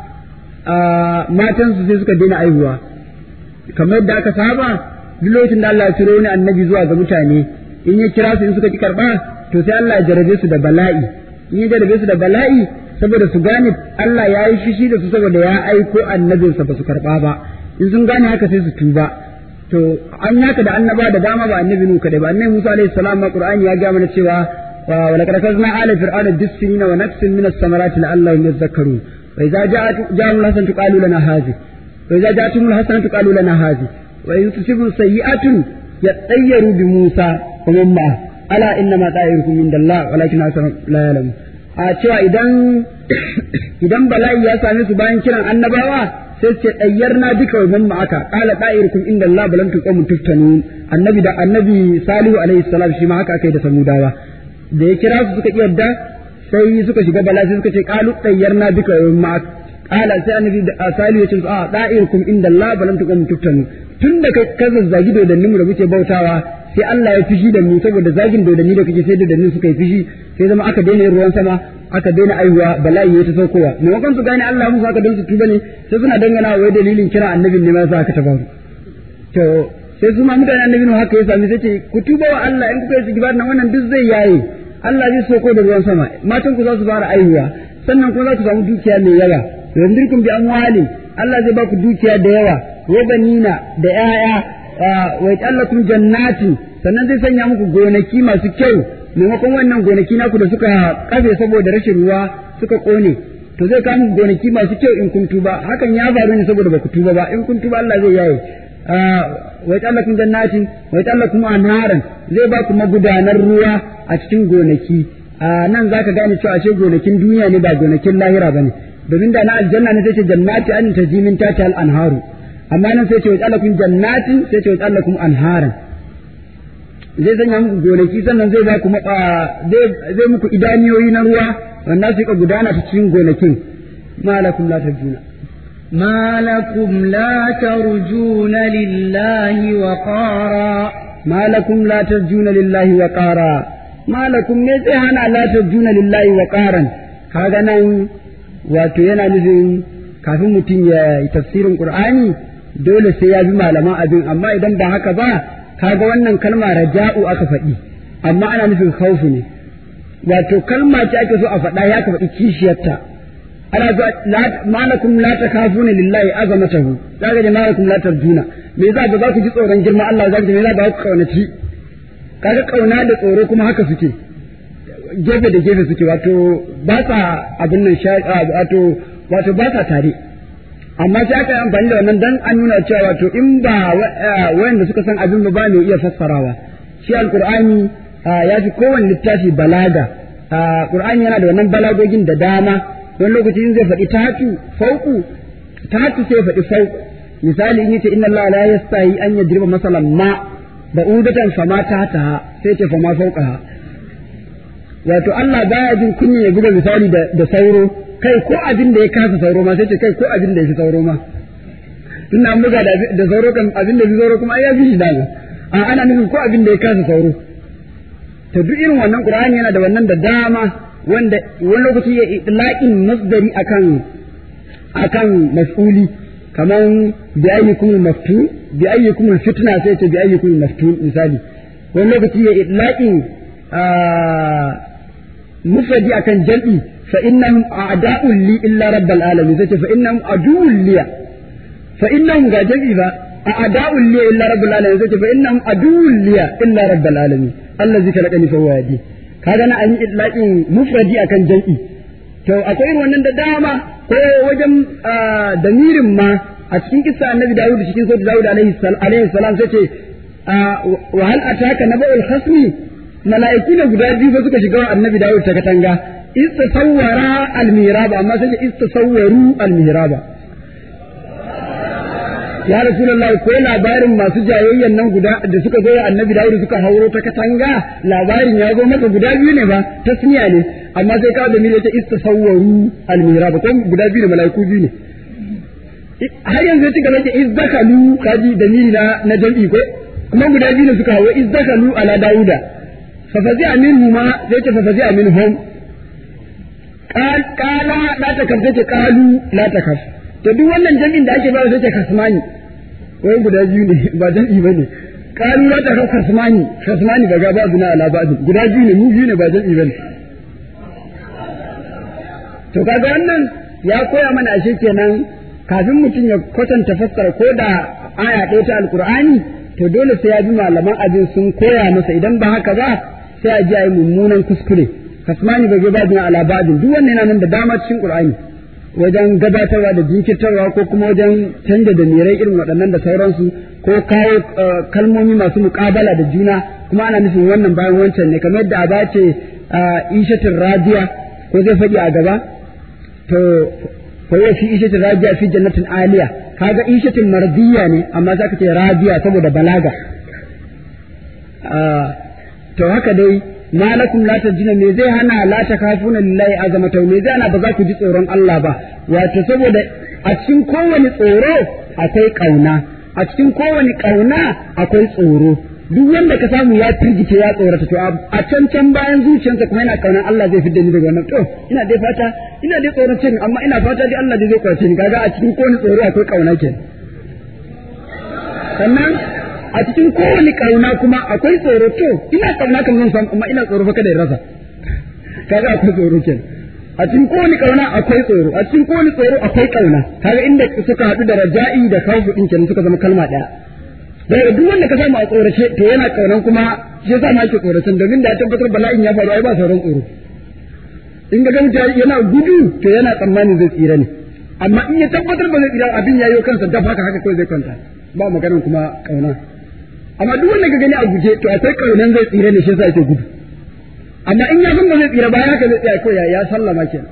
matan su sai suka daina aihuwa kamar yadda aka saba duk lokacin da Allah ya turo wani annabi zuwa ga mutane in ya kira su in suka ci karba to sai Allah ya jarabe su da bala'i in ya jarabe su da bala'i saboda su gane Allah ya yi fishi da su saboda ya aiko annabinsa ba su karba ba in sun gane haka sai su tuba to an yaka da annaba da dama ba annabi nuka da ba annabi Musa alaihi salam ma Qur'ani ya ga mana cewa wa laqad kazna ala fir'auna bisinina wa nafsin min as-samarati la'allahum yadhakkarun wa idza ja'at ja'al hasan tuqalu lana hadhi wa idza ja'atum hasan tuqalu lana hadhi wa in tusibu sayyi'atun yatayyaru bi Musa wa man ma'a ala inna ma ta'irukum min Allah walakin asar la ya'lamu a cewa idan idan bala'i ya same su bayan kiran annabawa sai ce ɗayyar na duka wa mamma aka ƙala ɗa'irkum inda Allah balam tu qawmun tuftanu annabi da annabi salihu alaihi salam shi ma haka aka yi da samudawa da ya kira su suka yadda sai suka shiga bala sai suka ce qalu ɗayyar na duka wa mamma ƙala sai annabi da salihu ya ce a ɗa'irkum inda Allah balam tu qawmun tuftanu tun da ka zazzagi dodannin mu da muke bautawa sai Allah ya fishi da mu saboda zagin dodanni da kake sai dodannin suka yi fishi sai zama aka daina ruwan sama aka daina aihuwa bala'i ya ta saukowa maimakon su gane Allah musu haka don su tuba ne sai suna dangana wai dalilin kira annabin ne ma sa aka tabaru to sai su ma mutane annabin haka ya sami sai ce ku tuba wa Allah in kuka yi sigibar nan wannan duk zai yaye Allah zai sauko da ruwan sama matan ku za su fara aihuwa sannan kuma za ku samu dukiya mai yawa yandirkum bi amwali Allah zai ba ku dukiya da yawa wa banina da 'ya'ya wa yatallakum jannatin sannan zai sanya muku gonaki masu kyau maimakon wannan gonaki naku da suka kafe saboda rashin ruwa suka kone to zai kawo muku gonaki masu kyau in kun tuba hakan ya faru ne saboda baku tuba ba in kun tuba Allah zai yaye wa yatallakum jannatin wa yatallakum anharan zai ba ku magudanar ruwa a cikin gonaki nan zaka gane cewa ashe gonakin duniya ne ba gonakin lahira bane domin da na aljanna ne sai ce jannati an tajimin tata al anharu amma nan sai ce wa yatallakum jannatin sai ce wa yatallakum anharan zai sanya muku gonaki sannan zai ba ku zai muku idaniyoyi na ruwa wanda su ka gudana ta cikin gonakin malakum la tarjuna ما لكم لا ترجون لله وقارا ما لكم لا ترجون لله وقارا ما لكم ne sai hana la tarjuna lillahi waqaran kaga nan wato yana nufin kafin mutum ya yi tafsirin qur'ani dole sai ya bi malaman abin amma idan ba haka ba kaga wannan kalma raja'u aka faɗi amma ana nufin khawfu ne wato kalma ce ake so a faɗa ya ka faɗi kishiyarta ana zuwa malakum la takafuna lillahi azamatahu zaka da malakum la tarjuna me yasa ba za ku ji tsoron girma Allah zaka ji me yasa ba ku kaunaci kaga kauna da tsoro kuma haka suke gefe da gefe suke wato ba sa abin nan wato wato ba sa tare amma sai aka yi amfani da wannan dan an nuna cewa wato in ba wayanda suka san abin ba ne iya fassarawa shi alqur'ani ya fi kowanne littafi balaga qur'ani yana da wannan balagogin da dama wani lokaci in zai faɗi tatu fauku tatu sai faɗi fauku misali in yace inna Allah la yastahi an yadriba masalan ma ba'udatan fama ta sai ce fama fawqaha wato Allah baya jin kunya ya buga misali da, da sauro kai ko abin da ya kasa sauro ma sai ce kai ko abin da ya fi sauro ma tunda an buga da, da sauro kan abin da ya fi sauro kuma ai ya fi shi daga a ana nufin ko abin da ya kasa sauro to duk irin wannan Qur'ani yana da wannan da dama wanda wani lokaci ya itlaqin masdari akan akan mas'uli kaman bi ayyukum maftun bi ayyukum fitna sai ce bi ayyukum maftun misali wani lokaci ya itlaqin mufradi akan jam'i fa innahum a'da'un li illa rabbil alamin sai ce fa innahum aduwwun li fa innahum ga jam'i ba a'da'un li illa rabbil alamin sai ce fa innahum aduwwun li illa rabbil alamin allazi khalaqani fa huwa yahdi kaga na an yi itlaqin mufradi akan jam'i to akwai irin wannan da dama ko wajen damirin ma a cikin kissa annabi Dawud cikin sautin Dawud alaihi salam sai ce wa hal ataka naba'ul khasmi mala'iku ne guda biyu suka shiga wa annabi Dawud ta katanga istasawwara al-mihraba amma sai istasawwaru al-mihraba ya rasulullahi ko labarin masu jayayyan nan guda da suka zo wa annabi Dawud suka hauro ta katanga labarin ya zo maka guda biyu ne ba tasniya ne amma sai ka da mi yace istasawwaru al-mihraba ko guda biyu ne mala'iku biyu ne har yanzu ya ci gaba da izdakalu kaji da miri na na jam'i ko kuma guda biyu ne suka hawo izdakalu ala dauda fa fazi minhu ma sai ce fa fazi minhum qal qala la takaf sai ce qalu la takaf to duk wannan jam'in da ake ba sai ce kasmani wai guda biyu ne ba jam'i bane qalu la takaf kasmani kasmani daga ba zuna ala ba guda biyu ne mu biyu ne ba jam'i bane to kaga wannan ya koya mana ashe kenan kafin mutum ya kwatanta fassara ko da aya ɗaya ta alkur'ani to dole sai ya bi malaman abin sun koya masa idan ba haka ba sai a ji a yi mummunan kuskure kasmani bai ba bin ala ba'din duk wannan yana nan da dama cikin qur'ani wajen gabatarwa da jinkirtarwa ko kuma wajen canja da mirai irin waɗannan da sauransu ko kawo kalmomi masu muƙabala da juna kuma ana nufin wannan bayan wancan ne kamar yadda a bace ishatin radiya ko zai faɗi a gaba to فهو في إيشة راجع في جنة عالية هذا إيشة مرضية ne amma zaka ce radiya saboda balaga to haka dai malakum la tajina me zai hana la takafuna lillahi azamata me zai hana ba za ku ji tsoron Allah ba wato saboda a cikin kowane tsoro akwai kauna a cikin kowane kauna akwai tsoro duk wanda ka samu ya firgice ya tsorata to a can can bayan zuciyarsa kuma yana kaunan Allah zai fidda ni daga wannan to ina dai fata ina dai tsoron cin amma ina fata dai Allah zai kwace ni kaga a cikin kowane tsoro akwai kauna ke sannan a cikin kowane kauna kuma akwai tsoro to ina kauna kan zan samu amma ina tsoro fa kada in rasa kaga akwai tsoro ke a cikin kowane kauna akwai tsoro a cikin kowane tsoro akwai kauna kaga inda suka haɗu da raja'i da khawfu din kenan suka zama kalma ɗaya daga duk wanda ka samu a tsorace to yana kaunan kuma shi yasa ma yake tsoracen domin da ya tabbatar bala'in ya faru ai ba sauran tsoro in ga mutum yana gudu to yana tsammanin zai tsira ne amma in ya tabbatar ba zai tsira abin ya yi kansa daf haka haka kawai zai kwanta ba maganar kuma kauna amma duk wanda ka gani a guje to akwai kaunan zai tsira ne shi yasa yake gudu amma in ya san ba zai tsira ba haka zai tsaya kawai ya sallama kenan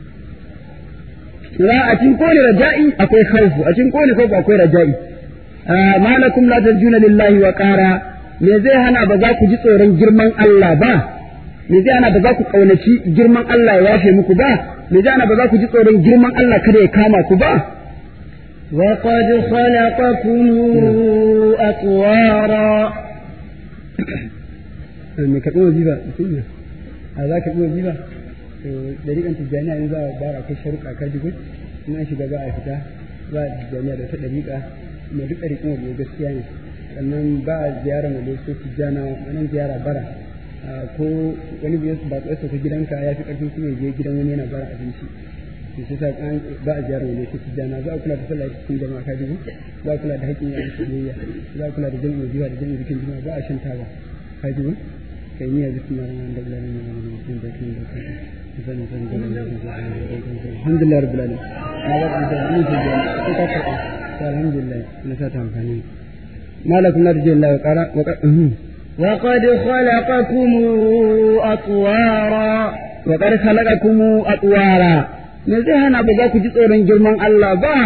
a cikin kowane raja'i akwai khawfu a cikin kowane khawfu akwai raja'i ma lakum la tarjuna lillahi wa qara me zai hana ba za ku ji tsoron girman Allah ba me zai hana ba za ku kaunaci girman Allah ya yafe muku ba me zai hana ba za ku ji tsoron girman Allah kada ya kama ku ba وقد خلقكم أطوارا me ka ɗora jiba a za ka ɗora jiba to dariƙan tijjaniya in za a bara kai sharuɗa ka ji in an shiga ba a fita ba a tijjaniya da ta ɗariƙa mai duk ɗariƙin wajen gaskiya ne sannan ba a ziyara mai ko tijjana wannan ziyara bara ko wani biyar ba ko ta gidanka ya fi ƙarfin kuma je gidan wani yana bara abinci to sai sa an ba a ziyara mai ko tijjana za a kula da sallah cikin jama'a ka ji za a kula da haƙƙin yayin soyayya za a kula da jami'in zuwa da jami'in bikin jama'a ba a shan taba ka ji kai niyya bikin mara da lalai na wani mutum da kin da kai alhamdulillah rabbil alamin na ba da ni ce ko ka karɓa alhamdulillah na sa ta amfani malakum la tujil la qara wa وقد خلقكم أطوارا وقد خلقكم أطوارا me zai hana ba za ku ji tsoron girman Allah ba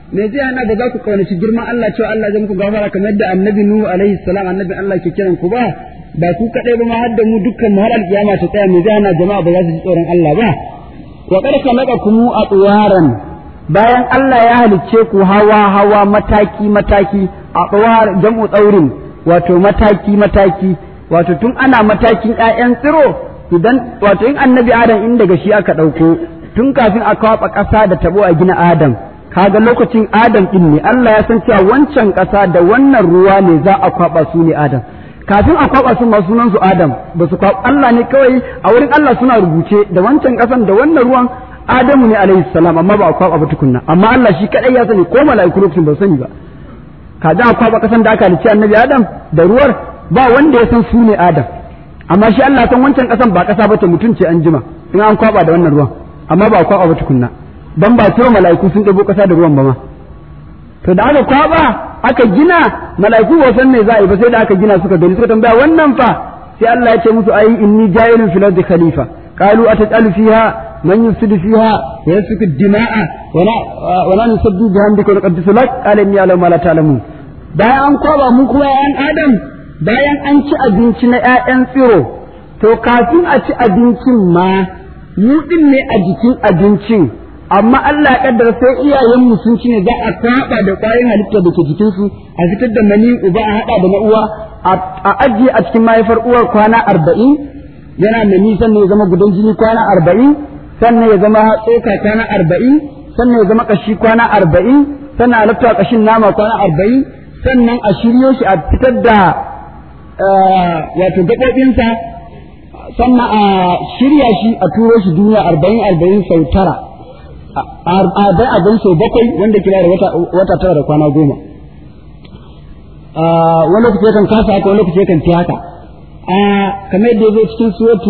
me zai hana ba za ku kaunaci girman Allah cewa Allah zai muku gafara kamar yadda annabi Nuhu alaihi salam annabi Allah ke kiran ku ba ba ku kadai ba ma har da mu dukkan mu har alkiyama ta tsaya me zai hana jama'a ba za su ji tsoron Allah ba wa qad khalaqakum atwaran bayan Allah ya halicce ku hawa hawa mataki mataki atwar jam'u tsaurin wato mataki mataki wato tun ana matakin ƴaƴan tsiro idan wato in annabi Adam in daga shi aka ɗauko tun kafin a kwaɓa ƙasa da tabo a gina Adam kaga lokacin Adam din ne Allah ya san cewa wancan ƙasa da wannan ruwa ne za a kwaba su ne Adam kafin a kwaba su ma sunan su Adam ba su kwaba Allah ne kawai a wurin Allah suna rubuce da wancan ƙasan da wannan ruwan Adamu ne alaihi salam amma ba a kwaba ba tukunna amma Allah shi kadai ya sani ko mala'iku lokacin ba sani ba kaza a kwaba ƙasan da aka halicci annabi Adam da ruwar ba wanda ya san su ne Adam amma shi Allah san wancan ƙasan ba ƙasa ba ta mutunce an jima in an kwaba da wannan ruwan amma ba a kwaba ba tukunna dan ba tura mala'iku sun ɗabo ƙasa da ruwan ba ma to da aka kwaba aka gina mala'iku ba san me za a yi ba sai da aka gina suka gani suka tambaya wannan fa sai Allah ya ce musu ayi inni ja'ilun fil ardi khalifa qalu atajalu fiha man yufsidu fiha wa yasfiku dima'a wa la wa la nusabbihu bihamdika wa nuqaddisu lak qala inni a'lamu ma la ta'lamun bayan an kwaba mu kuma ƴaƴan adam bayan an ci abinci na ƴaƴan tsiro to kafin a ci abincin ma mu din ne a jikin abincin amma Allah ya kaddara sai iyayenmu sun ci ne za a kwaba da ƙwayoyin halitta da ke jikinsu a fitar da mani uba a haɗa da na uwa a ajiye a cikin mahaifar uwar kwana arba'in yana mani sannan ya zama gudan jini kwana arba'in sannan ya zama tsoka kwana arba'in sannan ya zama ƙashi kwana arba'in sannan a lafta ƙashin nama kwana arba'in sannan a shiryo shi a fitar da wato gaɓoɓinsa sannan a shirya shi a turo shi duniya arba'in arba'in sau tara arba'in arba'in sau bakwai wanda kira da wata tara da kwana goma wani lokaci yakan kasa haka wani lokaci yakan fi haka kamar yadda ya zo cikin suratu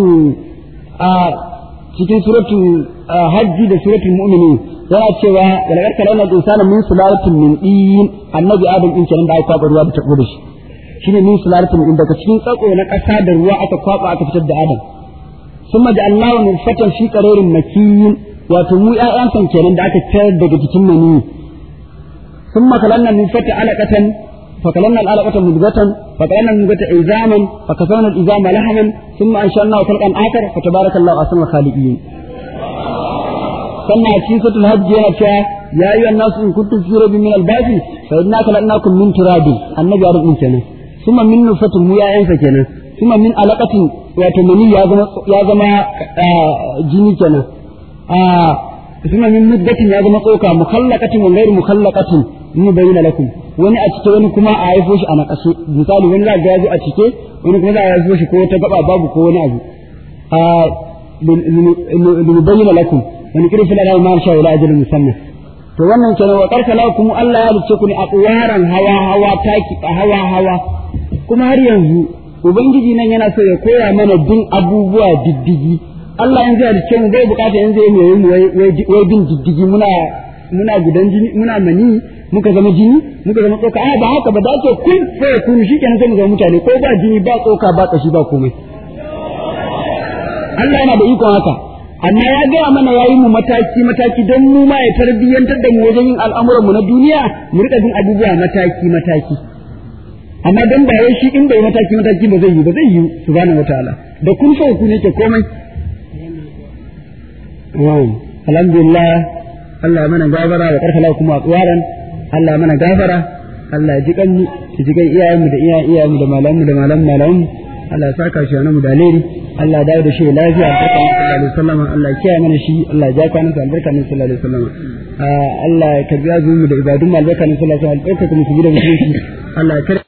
cikin suratu hajji da suratul mu'minin yana cewa wala karka launa insana min sulalatin min din annabi adam din kenan da aka kwaba ruwa da tabo da shi shine min sulalatin din daga cikin tsako na kasa da ruwa aka kwaba aka fitar da adam summa ja'alnahu nutfatan fi qararin makin wato mu ƴaƴan san kenan da aka tayar daga jikin mani summa kalanna nutfata alaqatan فكلمنا العلقة مدغة فكلمنا المدغة عظاما فكسونا العظام لحما ثم أنشأناه خلقا آخر فتبارك الله أحسن الخالقين sannan a cikin suratul hajj yana cewa ya ayyuhan nasu in kuntum fi raybin min al-ba'thi fa inna khalaqnakum min turabin annabi ya rubin kenan kuma min nufatin mu ya'yansa kenan kuma min alaqatin wato mani ya zama ya zama jini kenan a kuma min muddatin ya zama tsoka mukhallaqatin wa ghairu mukhallaqatin mu bayyana lakum wani a cike wani kuma a haifo shi a nakashe misali wani za ga ya zo a cike wani kuma za a haifo shi ko ta gaba babu ko wani abu a bayyana lakum wani kiri fila da ma sha wala ajalin musamman to wannan kenan wa karkala kuma Allah ya rubuce ku ne a tsuwaran hawa hawa taki a hawa hawa kuma har yanzu ubangiji nan yana so ya koya mana bin abubuwa diddigi Allah yanzu ya rubuce mu bai bukata yanzu ya yi mu wai bin diddigi muna muna gudan jini muna mani muka zama jini muka zama tsoka a ba haka ba da ake kun sai kun shi kenan sai mu zama mutane ko ba jini ba tsoka ba kashi ba komai Allah yana da ikon haka amma ya gaya mana yayi mu mataki mataki don mu ma ya tarbiyyantar da mu wajen yin al'amuran mu na duniya mu rika bin abubuwa mataki mataki amma dan ba wai shi in bai mataki mataki ba zai yi ba zai yi subhanahu wataala da kun fa ku ne ke komai alhamdulillah Allah ya mana gafara da karfala kuma a tsuwaran Allah ya mana gafara Allah ya ji kanmu ya ji kan iyayenmu da iyayen iyayenmu da malamanmu da malaman malamanmu Allah ya saka shi mu da alheri Allah ya dawo da shi lafiya albarka sallallahu alaihi wasallam Allah ya kiyaye mana shi Allah ya ja kwanan sa albarka sallallahu alaihi wasallam Allah ya karbi azumin mu da ibadun mu albarka sallallahu alaihi wasallam albarka kuma su bi da mutunci Allah ya